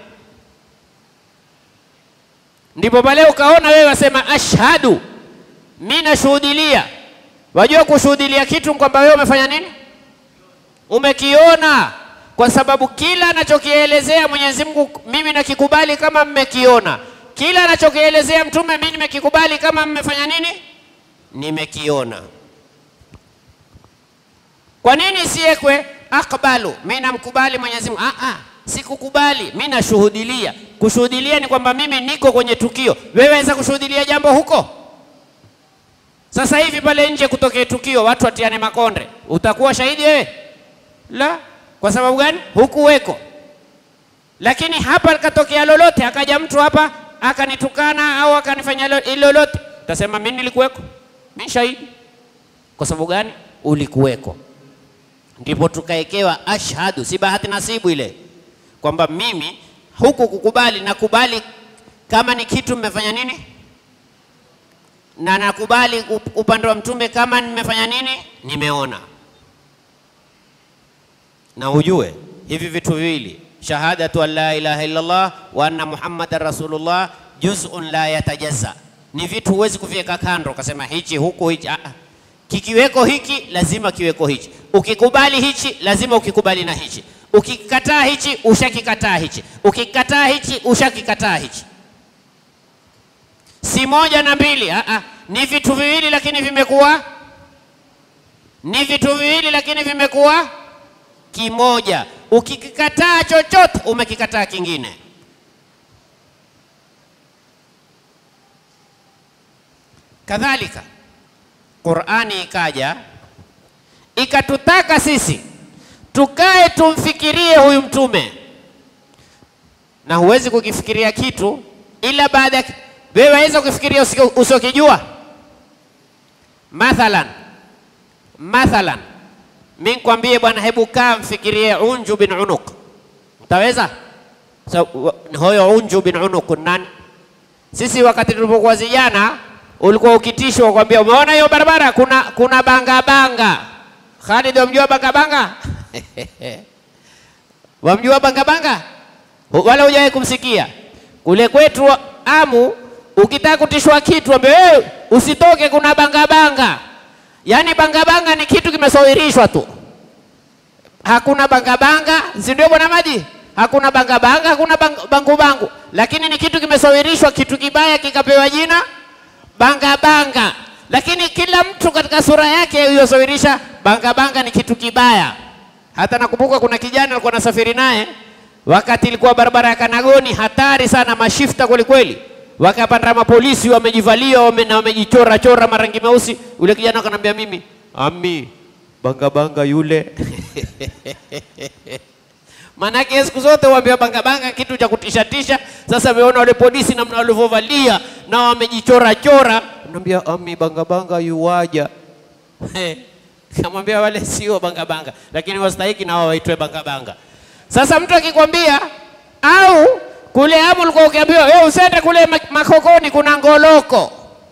Ndipo pale ukaona wewe wasema ashhadu, mimi nashuhudilia. Wajua kushuhudilia kitu kwamba wewe umefanya nini? Umekiona, kwa sababu kila anachokielezea Mwenyezi Mungu mimi nakikubali kama mmekiona. Kila anachokielezea Mtume mimi nimekikubali kama mmefanya nini? Nimekiona. Kwa nini siekwe akbalu, mimi namkubali Mwenyezi Mungu? Ah, ah, sikukubali, mimi nashuhudilia. Kushuhudilia ni kwamba mimi niko kwenye tukio. Wewe waweza kushuhudilia jambo huko sasa hivi pale nje kutokea tukio, watu watiane makonde, utakuwa shahidi wewe? La. Kwa sababu gani? Hukuweko. Lakini hapa katokea lolote, akaja mtu hapa akanitukana au akanifanya lo- lolote, tasema mimi nilikuweko, mimi shahidi. Kwa sababu gani? Ulikuweko. Ndipo tukaekewa ashhadu, si bahati nasibu ile, kwamba mimi huku kukubali, nakubali kama ni kitu mmefanya nini na nakubali up- upande wa mtume kama nimefanya nini, nimeona. Na ujue hivi vitu viwili, shahadatu an la ilaha illallah wa anna muhammadan rasulullah, juz'un la yatajazza, ni vitu huwezi kuviweka kando ukasema hichi huku hichi. Ah, ah. kikiweko hiki lazima kiweko hichi, ukikubali hichi lazima ukikubali na hichi, ukikataa hichi ushakikataa hichi, ukikataa hichi ushakikataa hichi si moja na mbili. Ah, ah. Ni vitu viwili lakini vimekuwa ni vitu viwili lakini vimekuwa kimoja. Ukikikataa chochote umekikataa kingine. Kadhalika Qur'ani ikaja ikatutaka sisi tukae tumfikirie huyu mtume, na huwezi kukifikiria kitu ila baada ya wewe waweza kufikiria usio- usiokijua. Mathalan, mathalan, mi nikwambie bwana, hebu kaa mfikirie Unju bin Unuq, utaweza? So, wa- huyo Unju bin Unuq ni nani? Sisi wakati tulipokuwa vijana ulikuwa ukitishwa kwambia, umeona hiyo barabara kuna kuna banga banga. Khalid, wamjua banga banga? wamjua banga banga? Wala hujawahi kumsikia kule kwetu wa- Amu, ukitaka kutishwa kitu ambe wewe usitoke, kuna banga banga. Yaani banga banga ni kitu kimesawirishwa tu. hakuna bangabanga, si ndio bwana Maji? Hakuna bangabanga, hakuna bang- bangu bangu, lakini ni kitu kimesawirishwa, kitu kibaya kikapewa jina bangabanga. Lakini kila mtu katika sura yake iliyosawirisha bangabanga ni kitu kibaya. Hata nakumbuka kuna kijana alikuwa nasafiri naye wakati ilikuwa barabara ya Kanagoni, hatari sana, mashifta kweli kweli, wakapanda mapolisi wamejivalia wame, na wamejichora chora marangi meusi. Yule kijana akanambia mimi, ami banga banga yule Maanake siku zote waambia banga banga kitu cha kutisha tisha. Sasa ameona wale polisi namna walivyovalia na wamejichora chora, naambia ami banga banga yuwaja kamwambia wale sio banga banga, lakini wastahiki na wao waitwe banga banga. Sasa mtu akikwambia au kule hapo ulikuwa ukiambiwa wewe usende kule ma- Makokoni kuna ngoloko.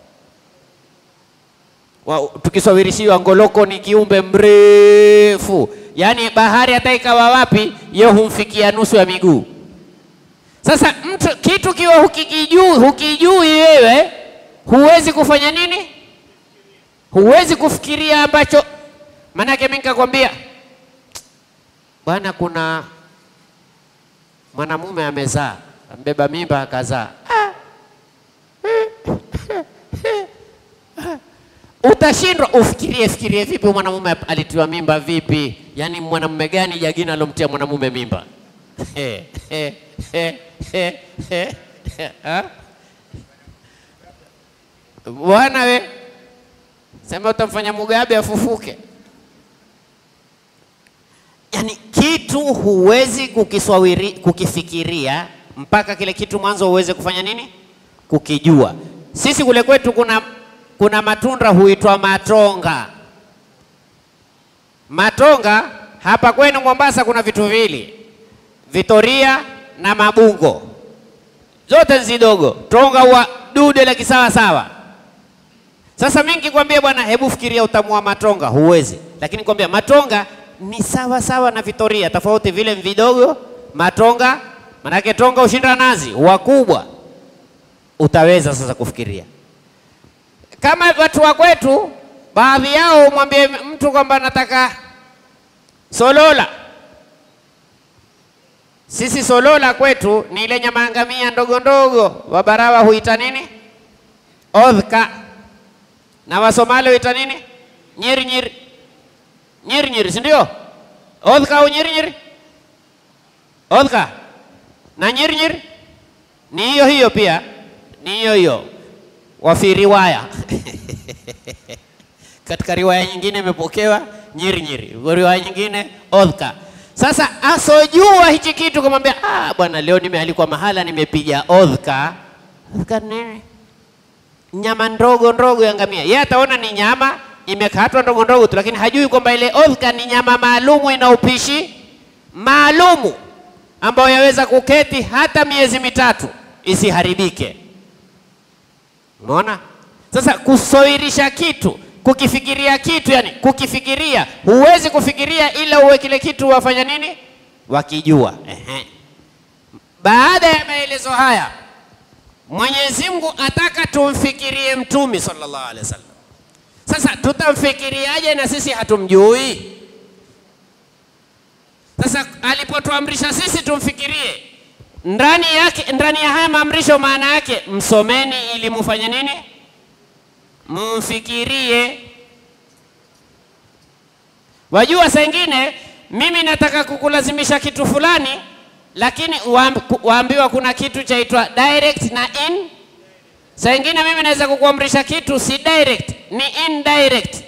Wa- Tukisawirishiwa ngoloko ni kiumbe mrefu, yaani bahari hata ikawa wapi, yeye humfikia nusu ya miguu. Sasa mtu kitu kiwa hukikijui, hukijui wewe, huwezi kufanya nini? Huwezi kufikiria ambacho, maanake mimi nikakwambia bwana, kuna mwanamume amezaa, ambeba mimba akazaa. Ah. Utashindwa ufikirie fikirie vipi huyu mwanamume alitiwa mimba vipi? Yaani mwanamume gani jagina alomtia mwanamume mimba? Ah? Bwana we sema utamfanya Mugabe afufuke. Yaani kitu huwezi kukiswawiri, kukifikiria mpaka kile kitu mwanzo uweze kufanya nini? Kukijua. Sisi kule kwetu kuna, kuna matunda huitwa matonga. Matonga hapa kwenu Mombasa kuna vitu vili, Vitoria na Mabungo, zote nzidogo. Tonga huwa dude la kisawa sawa. Sasa mimi nikikwambia bwana, hebu fikiria utamu wa matonga, huwezi. Lakini kwambia matonga ni sawa sawa na Vitoria, tofauti vile vidogo. Matonga manake tonga ushinda nazi, wakubwa utaweza sasa kufikiria. Kama watu wa kwetu, baadhi yao umwambie mtu kwamba nataka solola. Sisi solola kwetu ni ile nyama ya ngamia ndogo ndogo, Wabarawa huita nini? Odhka na Wasomali huita nini? Nyiri nyiri nyiri nyiri, si ndio? Odhka au nyiri nyiri? Odhka na nyiri nyiri ni hiyo hiyo pia, ni hiyo hiyo wafi riwaya katika riwaya nyingine imepokewa nyiri nyiri, riwaya nyingine odhka. Sasa asojua hichi kitu kumwambia, ah, bwana leo nimealikwa mahala nimepiga odhka. Odhka nini? nyama ndogo ndogo ya ngamia. Yeye ataona ni nyama imekatwa ndogo ndogo tu, lakini hajui kwamba ile odhka ni nyama maalumu, ina upishi maalumu ambayo yaweza kuketi hata miezi mitatu isiharibike. Umeona? Sasa kusawirisha kitu, kukifikiria kitu, yani kukifikiria, huwezi kufikiria ila uwe kile kitu wafanya nini, wakijua. Ehe. Baada ya maelezo haya Mwenyezi Mungu ataka tumfikirie Mtume sallallahu alaihi wasallam. Sasa tutamfikiriaje na sisi hatumjui? Sasa alipotuamrisha sisi tumfikirie, ndani yake, ndani ya haya maamrisho, maana yake msomeni ili mufanye nini? Mumfikirie. Wajua, saa ingine mimi nataka kukulazimisha kitu fulani lakini waamb- waambiwa kuna kitu chaitwa direct na in. Saa ingine mimi naweza kukuamrisha kitu si direct, ni indirect.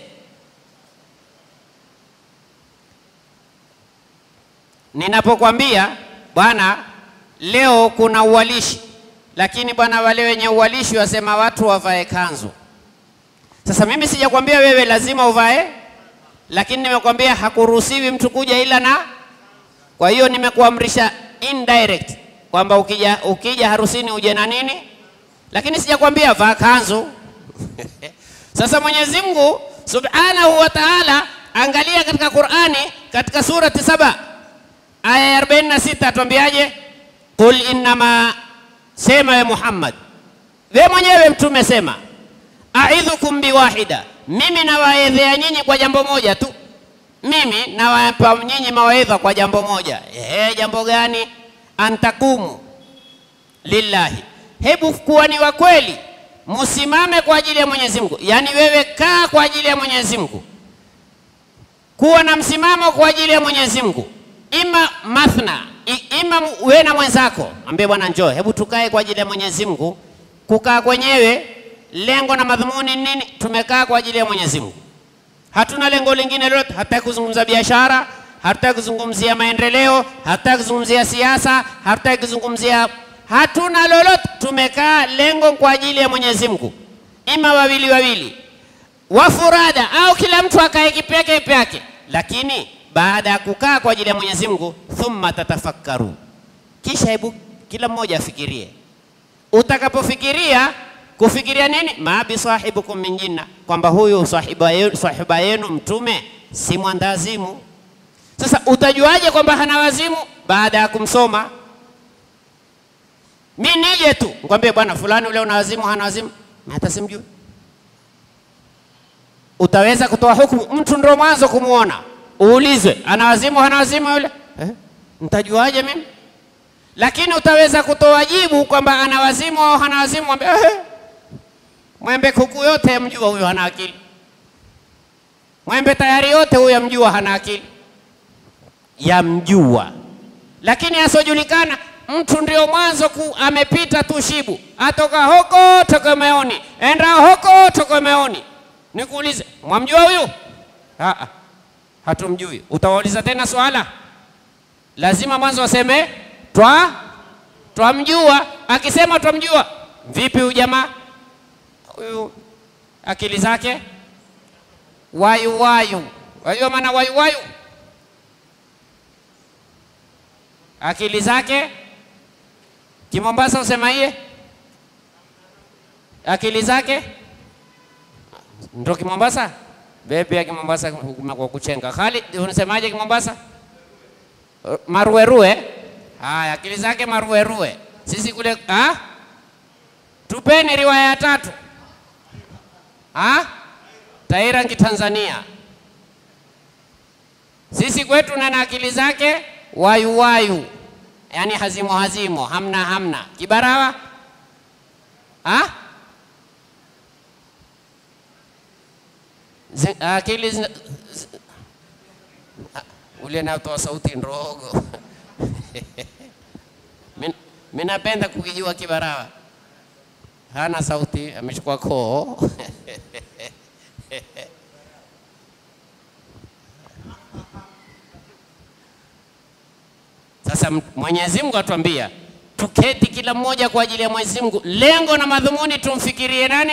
Ninapokwambia bwana, leo kuna uwalishi, lakini bwana, wale wenye uwalishi wasema watu wavae kanzu. Sasa mimi sijakwambia wewe lazima uvae, lakini nimekwambia hakuruhusiwi mtu kuja ila na kwa hiyo nimekuamrisha indirect kwamba ukija, ukija harusini uje na nini, lakini sijakwambia vaa kanzu. Sasa Mwenyezi Mungu Subhanahu wa Ta'ala, angalia katika Qur'ani katika surati saba aya ya 46 atuambiaje? Qul innama, sema ya Muhammad, we mwenyewe mtume sema, aidhukum biwahida, mimi nawaedhea nyinyi kwa jambo moja tu mimi nawapa nyinyi mawaidha kwa jambo moja. Ehe, jambo gani? Antakumu lillahi, hebu kuwa ni wa kweli, msimame kwa ajili ya Mwenyezi Mungu. Yaani wewe kaa kwa ajili ya Mwenyezi Mungu, kuwa na msimamo kwa ajili ya Mwenyezi Mungu, ima mathna, i- ima wewe na mwenzako, ambie bwana, njoo, hebu tukae kwa ajili ya Mwenyezi Mungu. Kukaa kwenyewe lengo na madhumuni ni nini? Tumekaa kwa ajili ya Mwenyezi Mungu, hatuna lengo lingine lolote. Hatutaki kuzungumza biashara, hatutaki kuzungumzia maendeleo, hatutaki kuzungumzia siasa, hatutaki kuzungumzia, hatuna lolote. Tumekaa lengo kwa ajili ya Mwenyezi Mungu, ima wawili wawili wafurada au kila mtu akae kipyake kipyake, lakini baada ya kukaa kwa ajili ya Mwenyezi Mungu, thumma tatafakkaru, kisha hebu kila mmoja afikirie. Utakapofikiria kufikiria nini? ma bisahibukum min jinna, kwamba huyu sahiba yenu, sahiba yenu mtume si mwandazimu. Sasa utajuaje kwamba hana wazimu? Baada ya kumsoma. Mi nije tu nikwambie, bwana fulani ule una wazimu, hana wazimu, Na hata simjui utaweza kutoa hukumu? Mtu ndio mwanzo kumwona, uulizwe ana wazimu hana wazimu yule eh? Ntajuaje mimi? Lakini utaweza kutoa jibu kwamba ana wazimu au hana wazimu, mwambie eh, mwembe kuku yote yamjua huyo hana akili, mwembe tayari yote huyo yamjua hana akili, yamjua. Lakini asiojulikana mtu ndio mwanzo ku, amepita tu shibu, atoka huko tokomeoni, enda huko tokomeoni Nikuulize, mwamjua huyu? Aa, hatumjui. Utawauliza tena swala? Lazima mwanzo waseme twa twamjua. Akisema twamjua, vipi huyu jamaa huyu, akili zake wayu wayu. Wajua maana wayu wayu? Akili zake Kimombasa usema iye, akili zake ndo Kimombasa bebi ya Kimombasa kwa kuchenga. Khalid, unasemaje Kimombasa? Maruerue. Haya, akili zake maruerue. Sisi kule ah? Tupeni riwaya ya tatu ah? Taira Kitanzania. Sisi kwetu nana akili zake wayu wayu, yaani hazimo hazimo, hamna hamna. Kibarawa ah? Zi- akili zina- zi- Ah, ule natoa sauti ndogo Min- mi napenda kukijua Kibarawa, hana sauti, amechukua koo Sasa m- Mwenyezi Mungu atuambia tuketi kila mmoja kwa ajili ya Mwenyezi Mungu, lengo na madhumuni tumfikirie nani?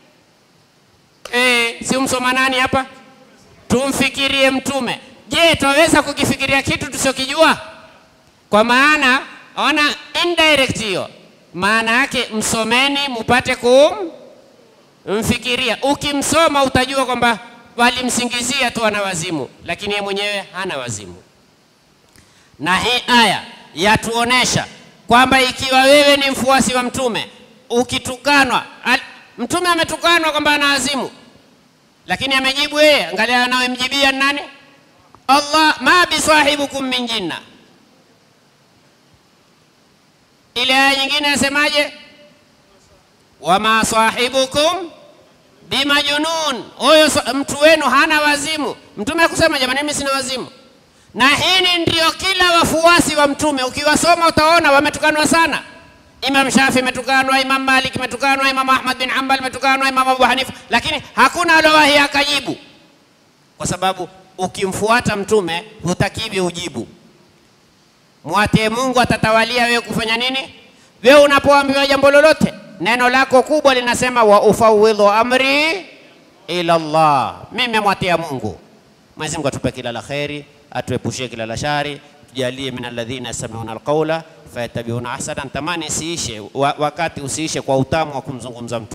Eh, si umsoma nani hapa? Tumfikirie Mtume. Je, twaweza kukifikiria kitu tusiokijua? Kwa maana ona indirect hiyo, maana yake msomeni mupate kumfikiria. Ukimsoma utajua kwamba walimsingizia tu ana wazimu, lakini yeye mwenyewe hana wazimu. Na hii aya yatuonesha kwamba ikiwa wewe ni mfuasi wa mtume ukitukanwa, al- mtume ametukanwa kwamba ana wazimu, lakini amejibu yeye. Angalia anayemjibia ni nani? Allah, ma bisahibukum min jinna. Ile aya nyingine yasemaje? wama sahibukum bimajunun, huyo sa- mtu wenu hana wazimu. Mtume akusema jamani, mimi sina wazimu. Na hili ndio kila wafuasi wa mtume, ukiwasoma utaona wametukanwa sana. Imam Shafi imetukanwa, Imam Malik imetukanwa, Imam Ahmad bin Hanbal imetukanwa, Imam Abu Hanifa, lakini hakuna alowahi akajibu, kwa sababu ukimfuata mtume hutakiwi ujibu. Mwatie Mungu, atatawalia wewe kufanya nini. Wewe unapoambiwa jambo lolote, neno lako kubwa linasema wa ufawidhu amri ila Allah, mimi mwatia Mungu. Mwenyezi Mungu atupe kila la kheri, atuepushie kila la shari, tujalie min alladhina yastami'una alqawla fayattabi'una ahsana. Tamani isiishe wa, wakati usiishe kwa utamu wa kumzungumza mtu